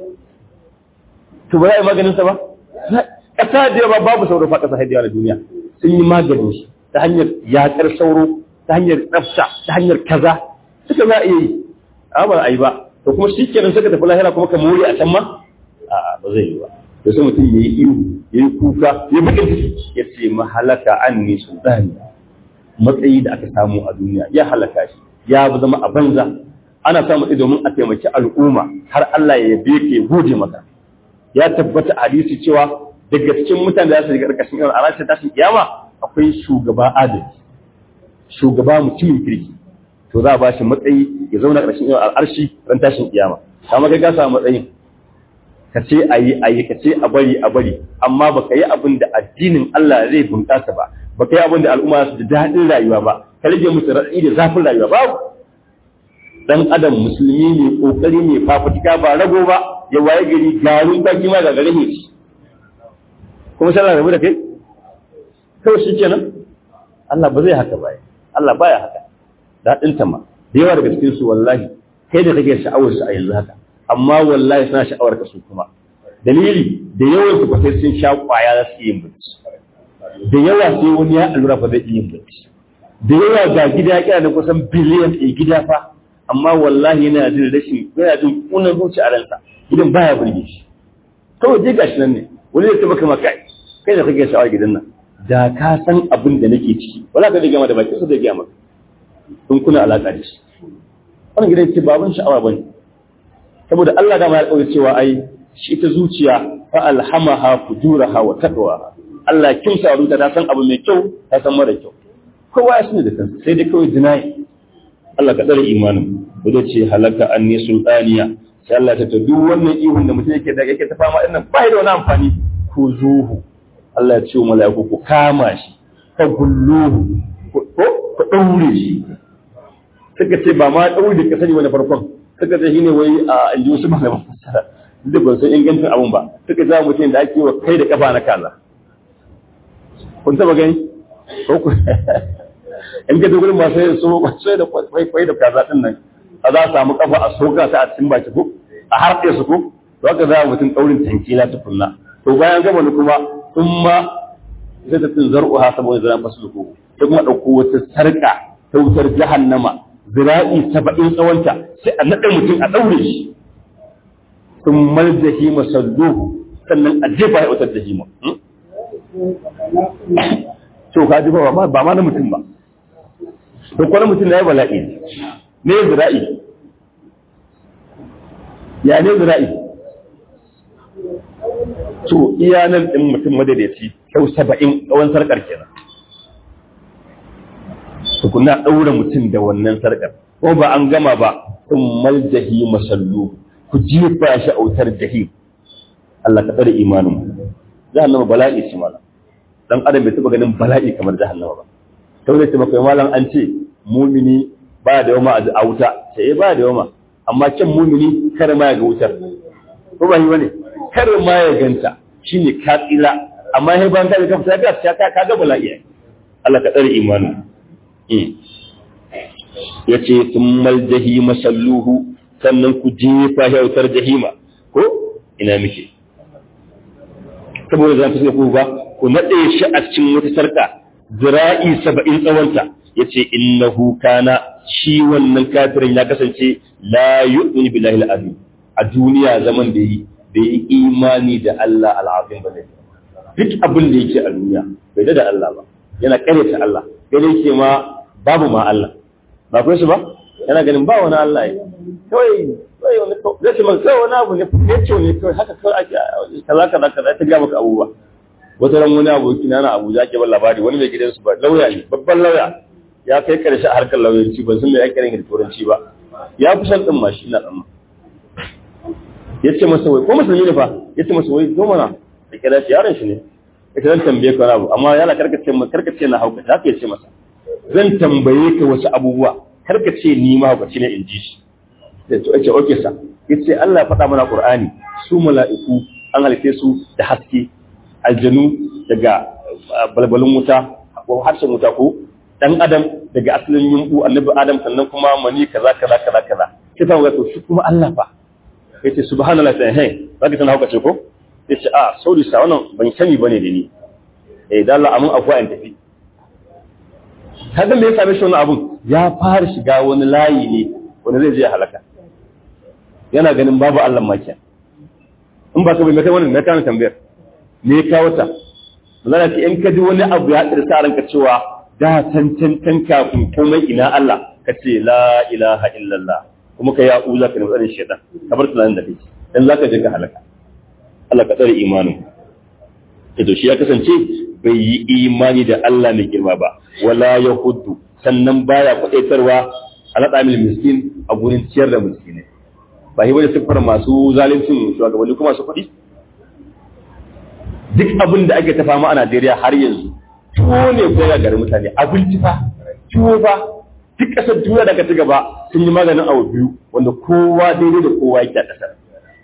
to ba za a yi maganin sa ba ƙasa da ba babu sauro fa ƙasa haidiya na duniya sun yi maganin shi ta hanyar yaƙar sauro ta hanyar tsafta ta hanyar kaza suka za a iya yi a ba a yi ba to kuma shi kenan suka tafi lahira kuma ka more a can ma a ba zai yi ba to sai mutum ya yi ihu ya yi kuka ya bukin ciki ya ce mahalaka an ne sultani matsayi da aka samu a duniya ya halaka shi ya zama a banza ana samun ido domin a taimaki al'umma har Allah ya yabe ka ya gode maka ya tabbata a hadisi cewa daga cikin mutane da za su shiga ƙarƙashin yau a ranar tashin kiyama akwai shugaba adalci shugaba mutumin kirki to za a ba shi matsayi ya zauna ƙarshen yau al'arshi ran tashin kiyama kama kai ka samu matsayin ka ce a yi a yi ka ce a bari a bari amma ba ka yi abin da addinin Allah zai bunƙasa ba ba ka yi abin da al'umma su ji daɗin rayuwa ba ka rage musu raɗi da zafin rayuwa babu dan adam musulmi ne kokari ne fafutuka ba rago ba ya waye gari garin baki ma ga gare shi kuma sallah rabu da kai kawai shi kenan Allah ba zai haka baya Allah baya haka daɗin ta ma da yawa daga cikin su wallahi kai da kake sha'awar su a yanzu haka amma wallahi suna sha'awar ka su kuma dalili da yawan su sai sun sha kwaya za su yi bacci da yawa sai wani ya allura fa zai yi bacci da yawa ga gida ya kira da kusan biliyan ɗaya gida fa amma wallahi yana jin rashin yana jin kunan zuci a ransa gidan baya burge shi kawai je gashi nan ne wani zai tabbaka maka kai da kake sha'awar gidan nan da ka san abin da nake ciki wala ka da gama da bakin sa da gaya maka in kuna alaka da shi wannan gidan ce baban sha'awa bane saboda Allah dama ya kawo cewa ai shi ta zuciya fa alhamaha fujuraha wa taqwa Allah kin sa ruta ta san abu mai kyau ta san mara kyau kowa ya sani da kansa sai dai kawai dinayi Allah ka tsare imanin da ce halaka anni sultaniya sai Allah ta duk wannan ihun da mutum yake da yake ta fama din nan bai da wani amfani ku zuhu Allah ya ce wa mala'iku ku kama shi ka gulluhu ko ku daure shi suka ce ba ma daure da kasani wani farkon suka ce shine wai a inji wasu malaman fassara duk ban san ingancin abun ba suka ce mutum da ake wa kai da kafa na kaza kun taba gani ko ku in ka dogon masu yin so sai da kwai da kaza din nan a za a samu kafa a soka ta a cikin baki ko a harfe su ko to haka za a mutum daurin tankila ta kunna to bayan gama ni kuma sun ma sai ta tun zar'u ha saboda zan fasu ko sai kuma dauko wata sarka ta wutar jahannama zira'i saba'in tsawonta sai a naɗa mutum a ɗaure shi sun maljahi masalluhu sannan a jefa ya wutar jahima to ka ji ba ba ma na mutum ba to kwanan mutum na yi bala'i ne zira'i ya ne zira'i to iya nan ɗin mutum madadaci kyau saba'in tsawon sarƙar kenan tukuna ɗaura mutum da wannan sarƙar ko ba an gama ba sun maljahi masallu ku jefa shi autar jahim Allah ka tsare imanin jahannama bala'i ce malam dan adam bai taba ganin bala'i kamar jahannama ba to ne maka malam an ce mumini ba da yawma a wuta sai ba da yawma amma kyan mumini kar ma ya ga wutar ko ba yi bane kar ma ya ganta shine ka tsira amma sai ban ka ga fita ga ka ka ga bala'i Allah ka tsare imanin ya ce sun jahima salluhu sannan ku jefa yautar jahima ko ina muke saboda zan fi ku ba ku naɗe shi a cikin wata sarka zira'i saba'in tsawonta ya ce innahu kana shi wannan kafirin ya kasance la yu'minu billahi al-azim a duniya zaman da yi bai yi imani da Allah al-azim ba ne duk abin da yake a duniya bai da Allah ba yana karyata Allah kai yake ma babu ma Allah ba kai su ba yana ganin ba wani Allah ya kawai kawai wani zai ce maka wani abu ne ya ce ne kawai haka kawai ake kaza kaza kaza ta ga maka abubuwa wata ran wani aboki na na Abuja ke ban labari wani mai gidansu ba lauya ne babban lauya ya kai karshe a harkar lauyanci ban san me ake yin da turanci ba ya fi san din ma shi na dan ya ce masa wai ko musulmi ne fa ya ce masa wai zo mana da kira shi yaron shi ne ya ce zan tambaye ka wani abu amma yana karkace karkace na hauka haka ya ce masa zan tambaye ka wasu abubuwa kar ka ce ni ma ba ne in ji shi da to ce oke sa yace Allah ya faɗa mana Qur'ani su mala'iku an halitte su da haske aljanu daga balbalin wuta ko harshen wuta ko dan adam daga asalin yumbu annabi adam sannan kuma mani kaza kaza kaza kaza sai fa wato shi kuma Allah fa yace subhanallahi sai hey zaka tana hauka ce ko yace a sorry sa wannan ban sani bane da ni eh dan Allah amun afuwa in tafi kaga me ya same shi wannan abun ya fara shiga wani layi ne wanda zai je halaka yana ganin babu Allah makiya in ba ka bai kai wannan na kana tambayar me ya kawo ta Allah ce in ka ji wani abu ya tsira ranka cewa da tantantan kafin komai ina Allah ka ce la ilaha illallah kuma ka ya uza ka nutsarin shaitan ka bar tunanin da kake dan zaka je ka halaka Allah ka tsare imanin to shi ya kasance bai yi imani da Allah mai girma ba wala yahuddu sannan baya kwadaitarwa ala tsamil miskin a gurin ciyar da miskinai ba yi wani siffar masu zalincin shugabanni kuma masu kuɗi duk abin da ake tafa ma a Najeriya har yanzu tuwo ne ko ya gari mutane abinci fa tuwo fa duk ƙasar duniya da ka ci gaba sun yi maganin abu biyu wanda kowa daidai da kowa yake a ƙasar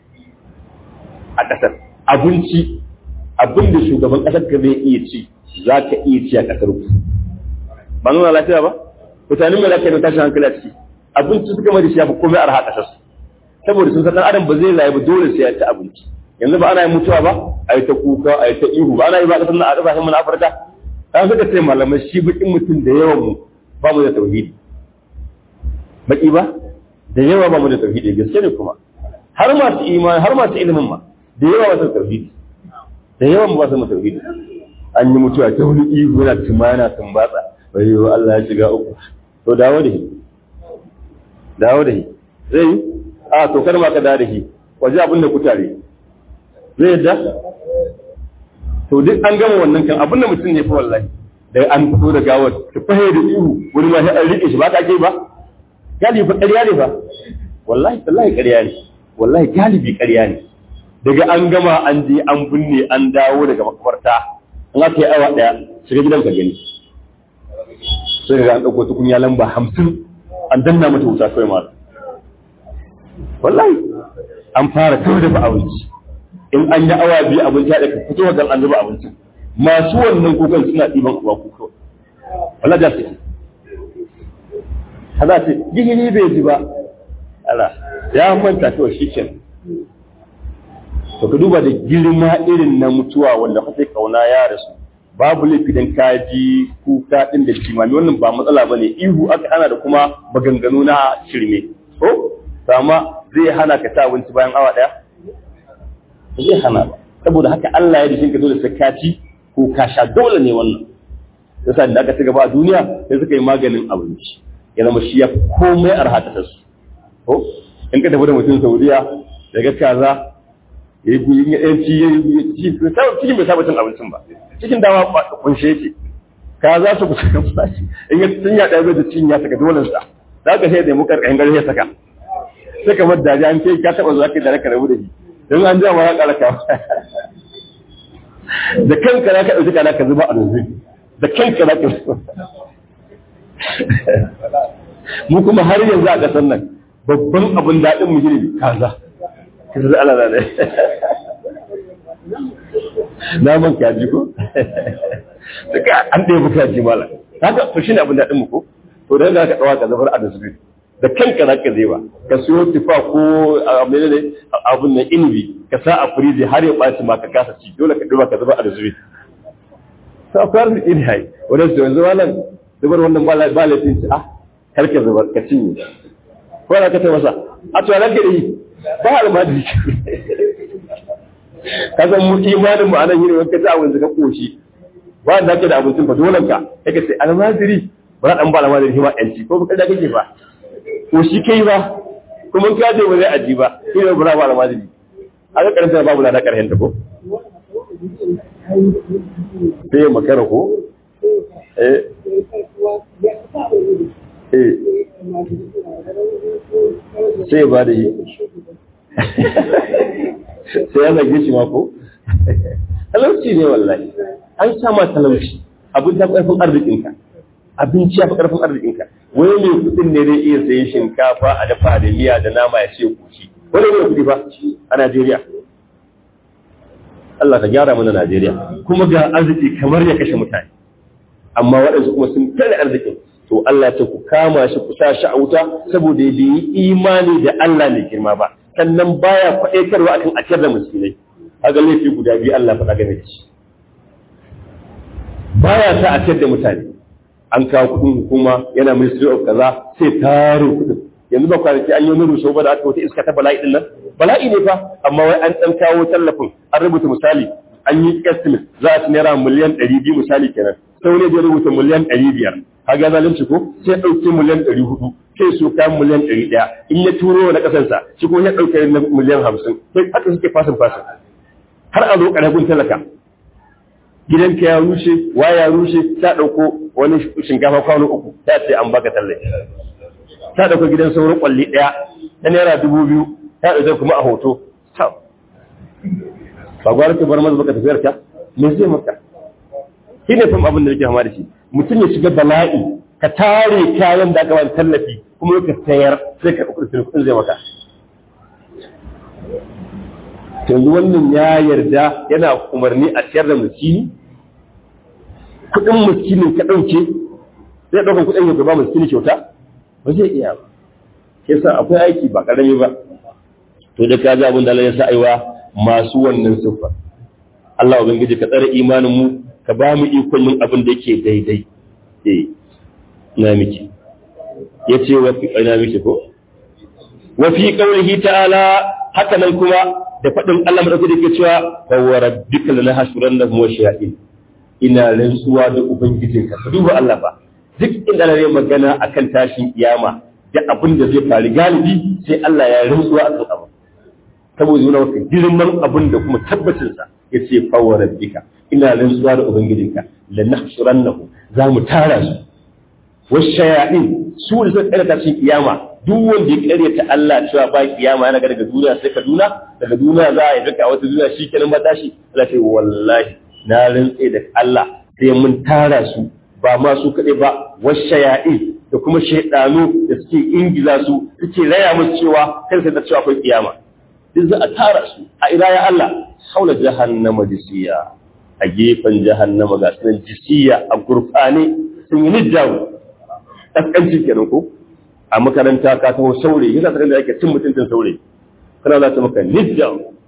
a ƙasar abinci abin da shugaban ƙasar ka zai iya ci za ka iya ci a ƙasar ku ba nuna lafiya ba mutanen mai lafiya da tashin hankali a ciki abinci suka mai da shi ya fi komai arha ƙasar su saboda sun san ɗan adam ba zai rayu ba dole sai ya ci abinci yanzu ba ana yin mutuwa ba a yi ta kuka a yi ta ihu ba ana yi ba a ƙasar na a ƙasashen mu na Afirka an suka ce malamai shi bakin mutum da yawan mu ba mu da tauhidi baki ba da yawa ba mu da tauhidi gaske ne kuma har masu imani har masu ilimin ma da yawa ba su tauhidi da yawan ba su mu tauhidi an yi mutuwa ta wani ihu yana tuma yana tumbatsa bai yi Allah ya shiga uku to dawo da shi dawo da shi zai yi a to kar ma ka dawo da shi waje abin da kutare zai yadda to duk an gama wannan kan abin da mutum ne fa wallahi da an fito da gawar ta fahe da ihu wani ma sai an rike shi ba ka ke ba galibi ƙarya ne ba wallahi wallahi ƙarya ne wallahi galibi ƙarya ne daga an gama an je an binne an dawo daga makabarta an aka yi awa ɗaya shiga gidan ka gani sai ga an ɗauko tukunya lamba hamsin an danna mata wuta kawai ma wallahi an fara kawai dafa abinci in an yi awa biyu abinci ya ɗaka fito wajen an zuba abincin masu wannan kukan suna ɗiban uwa kuka wallahi da suke haza ce gihiri bai ji ba ala ya manta kawai shi ke to ka duba da girma irin na mutuwa wanda kake kauna ya rasu babu laifi dan ka ji kuka din da jimami wannan ba matsala bane ihu aka hana da kuma maganganu na shirme ko sama zai hana ka ta abinci bayan awa daya zai hana ba saboda haka Allah ya dishin ka dole sai ka ci ko ka sha dole ne wannan yasa da aka ci gaba a duniya sai suka yi maganin abinci ya zama shi ya komai arha ta su ko in ka tafi da mutum Saudiya daga kaza ya yi guyin ya ɗanci ya yi cikin bai saba cin abincin ba cikin dama kunshe yake ka za su kusa kan fashi in ya tun ya ɗaya bai da cin ya saka dole sa za ka sai da mu karkashin gari ya saka sai ka bar daji an ce ka taɓa zuwa kai da ka rabu da shi don an jama ya ƙara ka da kanka za ka ɗauki kana ka zuba a rufi da kanka za ka zuba mu kuma har yanzu a ƙasar nan babban abin daɗin mu gini kaza kaza ala da ne naman kaji ko duka an ɗaya fi kaji mala haka to shine abin daɗin mu ko to da za ka ɗawa ka zafar a dasbin da kanka za ka zai ba ka siyo tufa ko abin ne abin nan inibi ka sa a firiji har ya ɓaci ma ka kasa ci dole ka ɗawa ka zubar a dasbin to akwai arziki ne hai wadda su yanzu wannan zubar wannan ba laifin ci ah karka zubar ka cinye ko da ka ce masa a to ranka da yi ba almajiri ka san mu imanin mu anan yin wanka ta abin ka koshi ba da kake da abincin ba dole ka kake ce almajiri ba dan ba almajiri shi ma yanci ko ba kada kake ba ko shi kai ba kuma ka je ba zai aji ba shi ne ba almajiri aka karanta babu na da karhen ta ko sai ya makara ko eh eh sai ba da yi sai ya zage shi mako talauci ne wallahi an sama talauci abin ta ƙarfin arzikinka abinci ya fi ƙarfin arzikinka wani mai kuɗin ne zai iya sayi shinkafa a dafa da miya da nama ya ce kushi wani ne kuɗi ba a Najeriya Allah ka gyara mana Najeriya kuma ga arziki kamar ya kashe mutane amma waɗansu kuma sun tare arzikin to Allah ce ku kama shi ku sa shi a wuta saboda bai yi imani da Allah mai girma ba sannan baya kwaɗaitarwa akan akiyar da musulmai kaga laifi guda biyu Allah faɗa game da shi baya sa akiyar da mutane an kawo kuɗin hukuma yana ministry of kaza sai tare kuɗin yanzu ba kwanaki an yi wani rushe ba da aka wata iska ta bala'i din nan bala'i ne fa amma wai an ɗan kawo tallafin an rubuta misali an yi estimate za a ci naira miliyan ɗari biyu misali kenan sai wani ya rubuta miliyan ɗari biyar kaga zalunci ko sai ɗauki miliyan ɗari hudu sai su kayan miliyan ɗari ɗaya in ya turo na ƙasarsa shi ko ya ɗauke na miliyan hamsin sai haka suke fasin fasin har a zo ƙarfin talaka gidanka ya rushe wa ya rushe ta ɗauko wani shinkafa kwano uku ta ce an baka tallafi ta ɗauko gidan sauran ƙwalli ɗaya ta naira dubu biyu ta ɗauke kuma a hoto ba gwara ta bar mazu baka tafiyar ta me zai maka shi ne fam abin da nake hama da shi mutum ya shiga bala'i ka tare kayan da aka ba tallafi kuma ka sayar sai ka kuɗin kuɗin zai maka yanzu wannan ya yarda yana umarni a ciyar da miskini kuɗin miskinin ka ɗauke zai ɗaukan kuɗin ya ba miskini kyauta ba zai iya ba ke sa akwai aiki ba ƙarami ba to da ka ji abin da Allah ya sa aiwa masu wannan siffa Allah ubangiji ka tsare imanin mu ka ba mu ikon yin abin da yake daidai eh na miki yace wa fi ina miki ko wa fi qawlihi ta'ala haka nan kuma da fadin Allah madauki da ke cewa fa wa rabbika lanahshurannahum wa shayatin ina rantsuwa da ubangijinka ka duba Allah ba duk inda na yi magana akan tashin kiyama da abin da zai faru galibi sai Allah ya rantsuwa a kan abu saboda yana maka girman abin da kuma tabbacinsa ya ce fa wa rabbika ina rantsuwa da ubangijinka la nahshurannahu za mu tara su washayaɗin su da suka karyata cikin kiyama duk wanda ya karyata Allah cewa ba kiyama yana ga daga duniya sai Kaduna daga duniya za a yi duka wata duniya shi kenan ba tashi Allah ce wallahi na rantse da Allah sai mun tara su ba ma su kaɗai ba washayaɗin da kuma shaidanu da suke ingiza su suke raya musu cewa kan sai da cewa akwai kiyama duk za a tara su a ina ya Allah haula jahannama jisiya a gefen jahannama ga sunan jisiya a gurfane sun yi nijjawo ƙasƙanci kenan ko a makaranta ka taho saure yana tsakan da ake cin mutuncin saure kana za ta maka nijjawo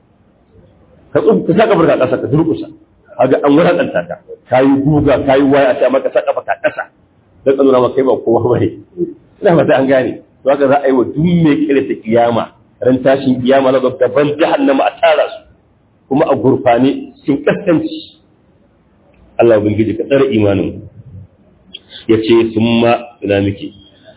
ka tsun ka saka barka ƙasa ka durƙusa kaga an wulaƙanta ka kayi guga kayi waya a ce maka saka ka ƙasa dan ka nuna maka kai ba kowa bane ina ba an gane to haka za a yi wa duk mai kire ta kiyama ran tashin kiyama na gaban jahannama a tara su kuma a gurfane cikin kaskanci Allah ubangiji ka tsare imanin ya ce sun ma ina miki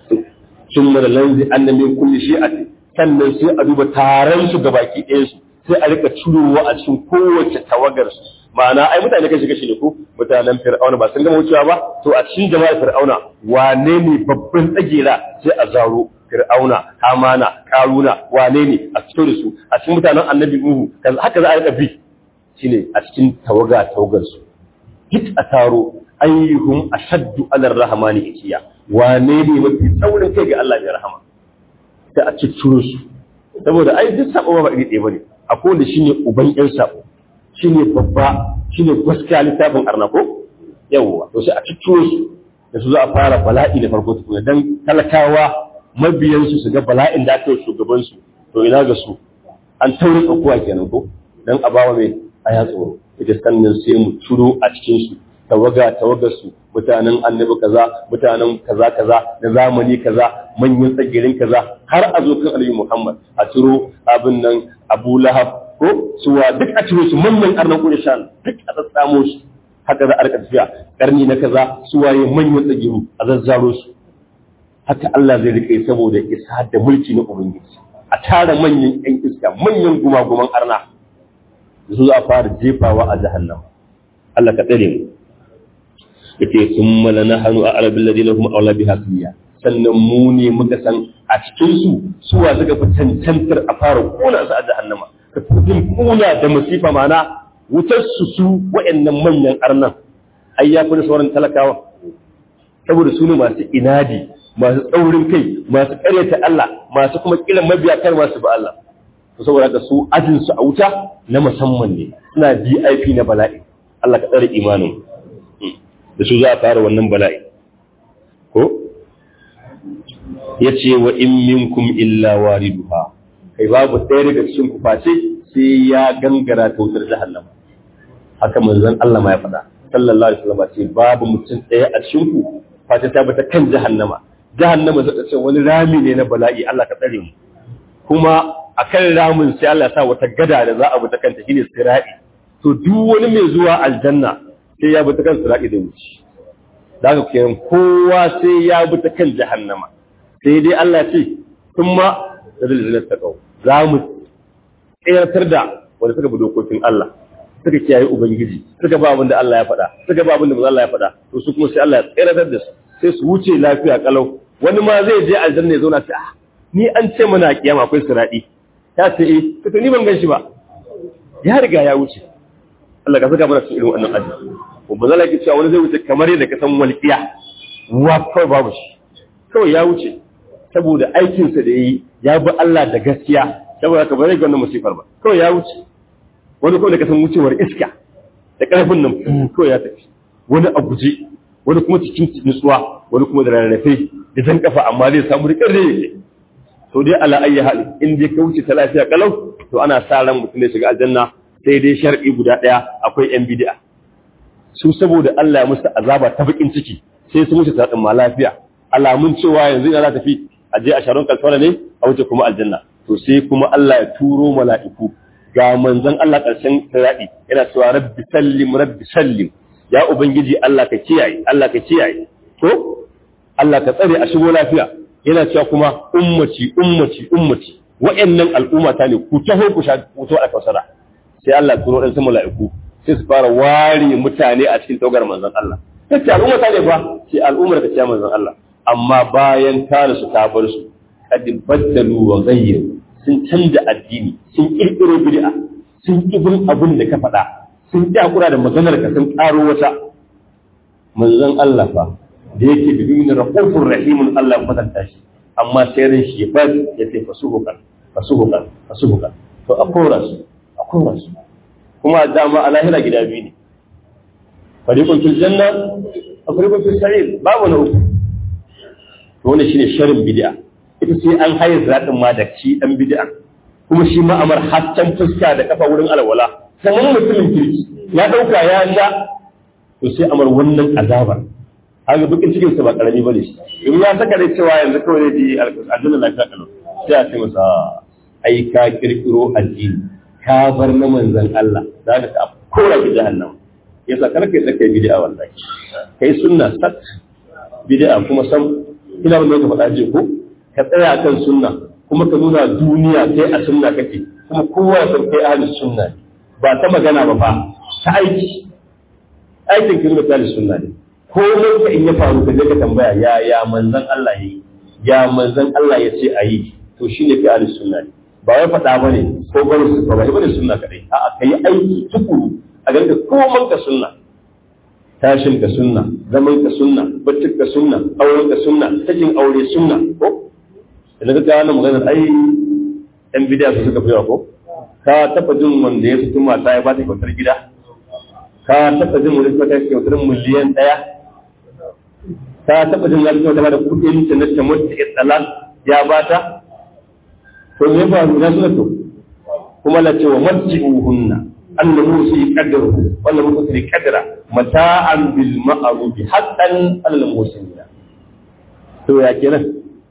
sun mara lanzi an da min kulli shi'ati sannan sai a duba taron su gabaki ɗayan su sai a rika cirowa a cikin kowace tawagar su ma'ana ai mutane kashi kashi ne ko mutanen fir'auna ba sun gama wucewa ba to a cikin jama'ar fir'auna wane ne babban tsagera sai a zaro fir'auna hamana karuna wane ne a fito da su a cikin mutanen annabi nuhu haka za a rika bi shine a cikin tawaga tawagar su duk a taro ayyuhum ashaddu ala rahmani ikiya wane ne mafi tsaurin kai ga Allah mai rahama sai a cicciro su saboda ai duk sabo ba iri ɗaya bane akwai wanda shine uban yan sabo shine babba shine gaskiya littafin arnako yawwa to sai a cicciro su da su za a fara bala'i da farko tukuna dan talakawa mabiyansu su ga bala'in da aka yi shugabansu to ina ga su an tauri tsakuwa kenan ko dan a bawa mai aya tsoro ita sannan sai mu turo a cikin su tawaga tawagar su mutanen annabi kaza mutanen kaza kaza na zamani kaza manyan tsagirin kaza har a zo kan annabi Muhammad a turo abin nan Abu Lahab ko suwa duk a ciro su manyan arnan Qurayshan duk a tsatsamo su haka za a rika tafiya karni na kaza suwaye manyan tsagiru a zazzaro su haka Allah zai rike saboda isa da mulki na Ubangiji a tara manyan ƴan iska manyan gumaguman arna su za a fara jefawa a jahannam Allah ka tsare mu yace summa lanahanu a arabil ladina hum awla biha fiya sannan mu ne muka san a cikin su suwa suka fi cancantar a fara kona su a jahannama ka fi kuna da musifa mana wutar su su wa'annan manyan arnan ai ya fi sauran talakawa saboda su ne masu inadi masu tsaurin kai masu karyata Allah masu kuma kiran mabiya kar masu ba Allah to saboda haka su ajin su a wuta na musamman ne suna VIP na bala'i Allah ka tsare imanin da su za a fara wannan bala'i ko yace wa in minkum illa wariduha kai babu ɗaya daga cikin ku face sai ya gangara ta wutar jahannama haka manzon Allah ma ya faɗa sallallahu alaihi wasallam ce babu mutum ɗaya a cikin ku face ta bata kan jahannama jahannama zai ce wani rami ne na bala'i Allah ka tsare mu kuma akan ramin sai Allah ya sa wata gada da za a bi ta kanta shine sirati to duk wani mai zuwa aljanna sai ya bi ta kan sirati da wuce daga kenan kowa sai ya bi ta kan jahannama sai dai Allah ce kuma da zalzalar ta kawo za mu tsayartar da wanda suka bi dokokin Allah suka kiyaye ubangiji suka ba abin da Allah ya faɗa suka ba abin da Allah ya faɗa to su kuma sai Allah ya tsayartar da su sai su wuce lafiya kalau wani ma zai je aljanna ya zauna sai ah ni an ce mana kiyama akwai siradi ta ce eh to ni ban gan shi ba ya riga ya wuce Allah ka saka mana cikin irin wannan aji ko ba zalaki cewa wani zai wuce kamar yadda ka san walqiya wa kawai babu shi kawai ya wuce saboda aikinsa da yi ya bi Allah da gaskiya saboda ka bare ga wannan musifar ba kawai ya wuce wani kawai da ka san wucewar iska da karfin nan kawai ya tafi wani a guje wani kuma cikin nutsuwa wani kuma da rarrafe da jan kafa amma zai samu rikar da yake to dai ala ayyi hali in dai ka wuce ta lafiya kalau to ana sa ran mutum ya shiga aljanna sai dai shar'i guda daya akwai yan bid'a su saboda Allah ya musu azaba ta bakin ciki sai su mutu ta ma lafiya alamun cewa yanzu ina za ta fi a je a sharon kalfara ne a wuce kuma aljanna to sai kuma Allah ya turo mala'iku ga manzon Allah karshen sirati yana cewa rabbi sallim rabbi sallim ya ubangiji Allah ka kiyaye Allah ka kiyaye to Allah ka tsare a shigo lafiya yana cewa kuma ummati ummati ummati wa'annan al'umma ta ne ku taho ku sha wuto a kausara sai Allah turo dan sun mala'iku sai su fara ware mutane a cikin taugar manzon Allah kace al'umma ta ne fa sai al'ummar ka ce manzon Allah amma bayan kare su ta bar su kad baddalu wa ghayyaru sun canza addini sun kirkiro bid'a sun kibin abin da ka faɗa sun ji hakura da maganar ka sun karo wata manzon Allah fa da yake bibin rahufur rahimun Allah ya kwatanta shi amma sai ran shi ba ya ce fasuhukan fasuhukan fasuhukan to a kora su a kora su kuma dama a lahira gida biyu ne fariqun fil janna a fariqun fil sa'ir babu na uku to wannan shine sharin bid'a ita sai an haye zaɗin ma da shi ɗan bid'a kuma shi ma'amar haccan fuska da kafa wurin alwala sanan mutumin kirki ya ɗauka ya sha to sai amar wannan azabar haka bukin cikin sa ba karami bane shi in ya saka da cewa yanzu kawai zai ji aljanna lafiya kalau sai a ce masa ai ka kirkiro addini ka bar na manzon Allah za ka kora ki jahannam yasa kar kai tsakai bid'a wallahi kai sunna sat bid'a kuma sam ina wannan ka faɗa je ko ka tsaya kan sunna kuma ka nuna duniya kai a sunna kake kuma kowa ya san kai ahli sunna ne ba ta magana ba fa ta aiki aikin kin da ahli sunna ne ko ka in ya faru ka je ka tambaya ya ya manzon Allah yayi ya manzon Allah ya ce ayi to shine kai ahli sunna ne ba wai faɗa bane ko bane su ba bane sunna kadai a'a kai aiki tukuru a ganka komai ka sunna tashin ka sunna zaman ka sunna baccin ka sunna auren ka sunna sakin aure sunna ko idan ka gane maganar ai yan bidiya su suka fiya ko ka taba jin wanda ya fito mata ya bata kyautar gida ka taba jin wanda suka kai kyautar miliyan daya ka taba jin wanda suka bada kudin ta na ta mutu itsalan ya bata to me ba na suna to kuma la ce wa matji'uhunna annahu fi qadruhu wala mutri qadra mata'an bil ma'ruf haqqan alal muslimin to ya kenan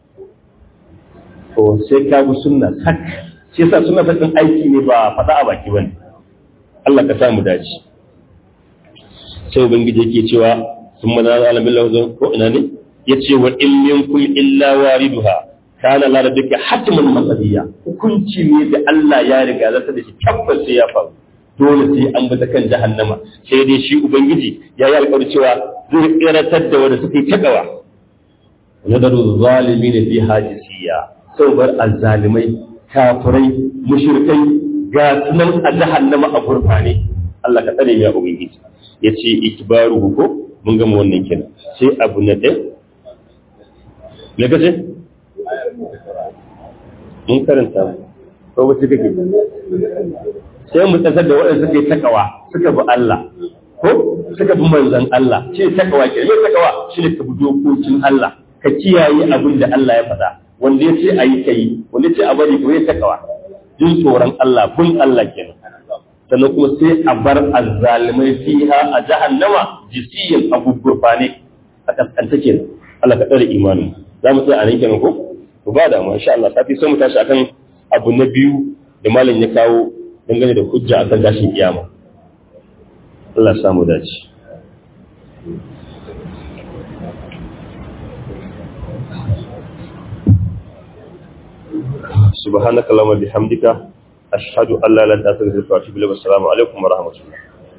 to sai ka bi sunna sak shi yasa sunna sakin aiki ne ba faɗa a baki bane Allah ka samu dace sai ubangiji yake cewa sun mana alamin lawazin ko ina ne yace wa in minkum illa wariduha kana la rabbika hatman maqdiya hukunci ne da Allah ya riga zata da shi tabbas sai ya faru dole sai an bi ta kan jahannama sai dai shi ubangiji ya yi alƙawari cewa zai tsiratar da wanda suke takawa nadaru zalimin fi hajisiya sau bar azzalimai kafirai mushrikai ga sunan a jahannama a gurfane Allah ka tsare ya ubangiji yace ikbaruhu ko mun gama wannan kenan sai abu na ɗaya me kace mun karanta ko wace kake sai mu tsasar da waɗanda suka yi takawa suka bi Allah ko suka bi manzon Allah shi takawa ke me takawa shi ne ka bi dokokin Allah ka kiyaye abin da Allah ya faɗa wanda ya ce a yi ka yi wanda ya ce a bari kuma ya takawa jin tsoron Allah bin Allah kenan sannan kuma sai a bar azzalimai fiha a jahannama jisiyin abubuwa ne a kaskanta kenan Allah ka tsare imanin za mu tsaya a nan kenan ko ku ba da mu insha Allah safi sai mu tashi akan abu na biyu da malam ya kawo dangane da hujja akan tashin kiyama Allah ya samu dace سبحانك اللهم وبحمدك أشهد أن لا إله إلا أنت أستغفرك وأتوب إليك والسلام عليكم ورحمة الله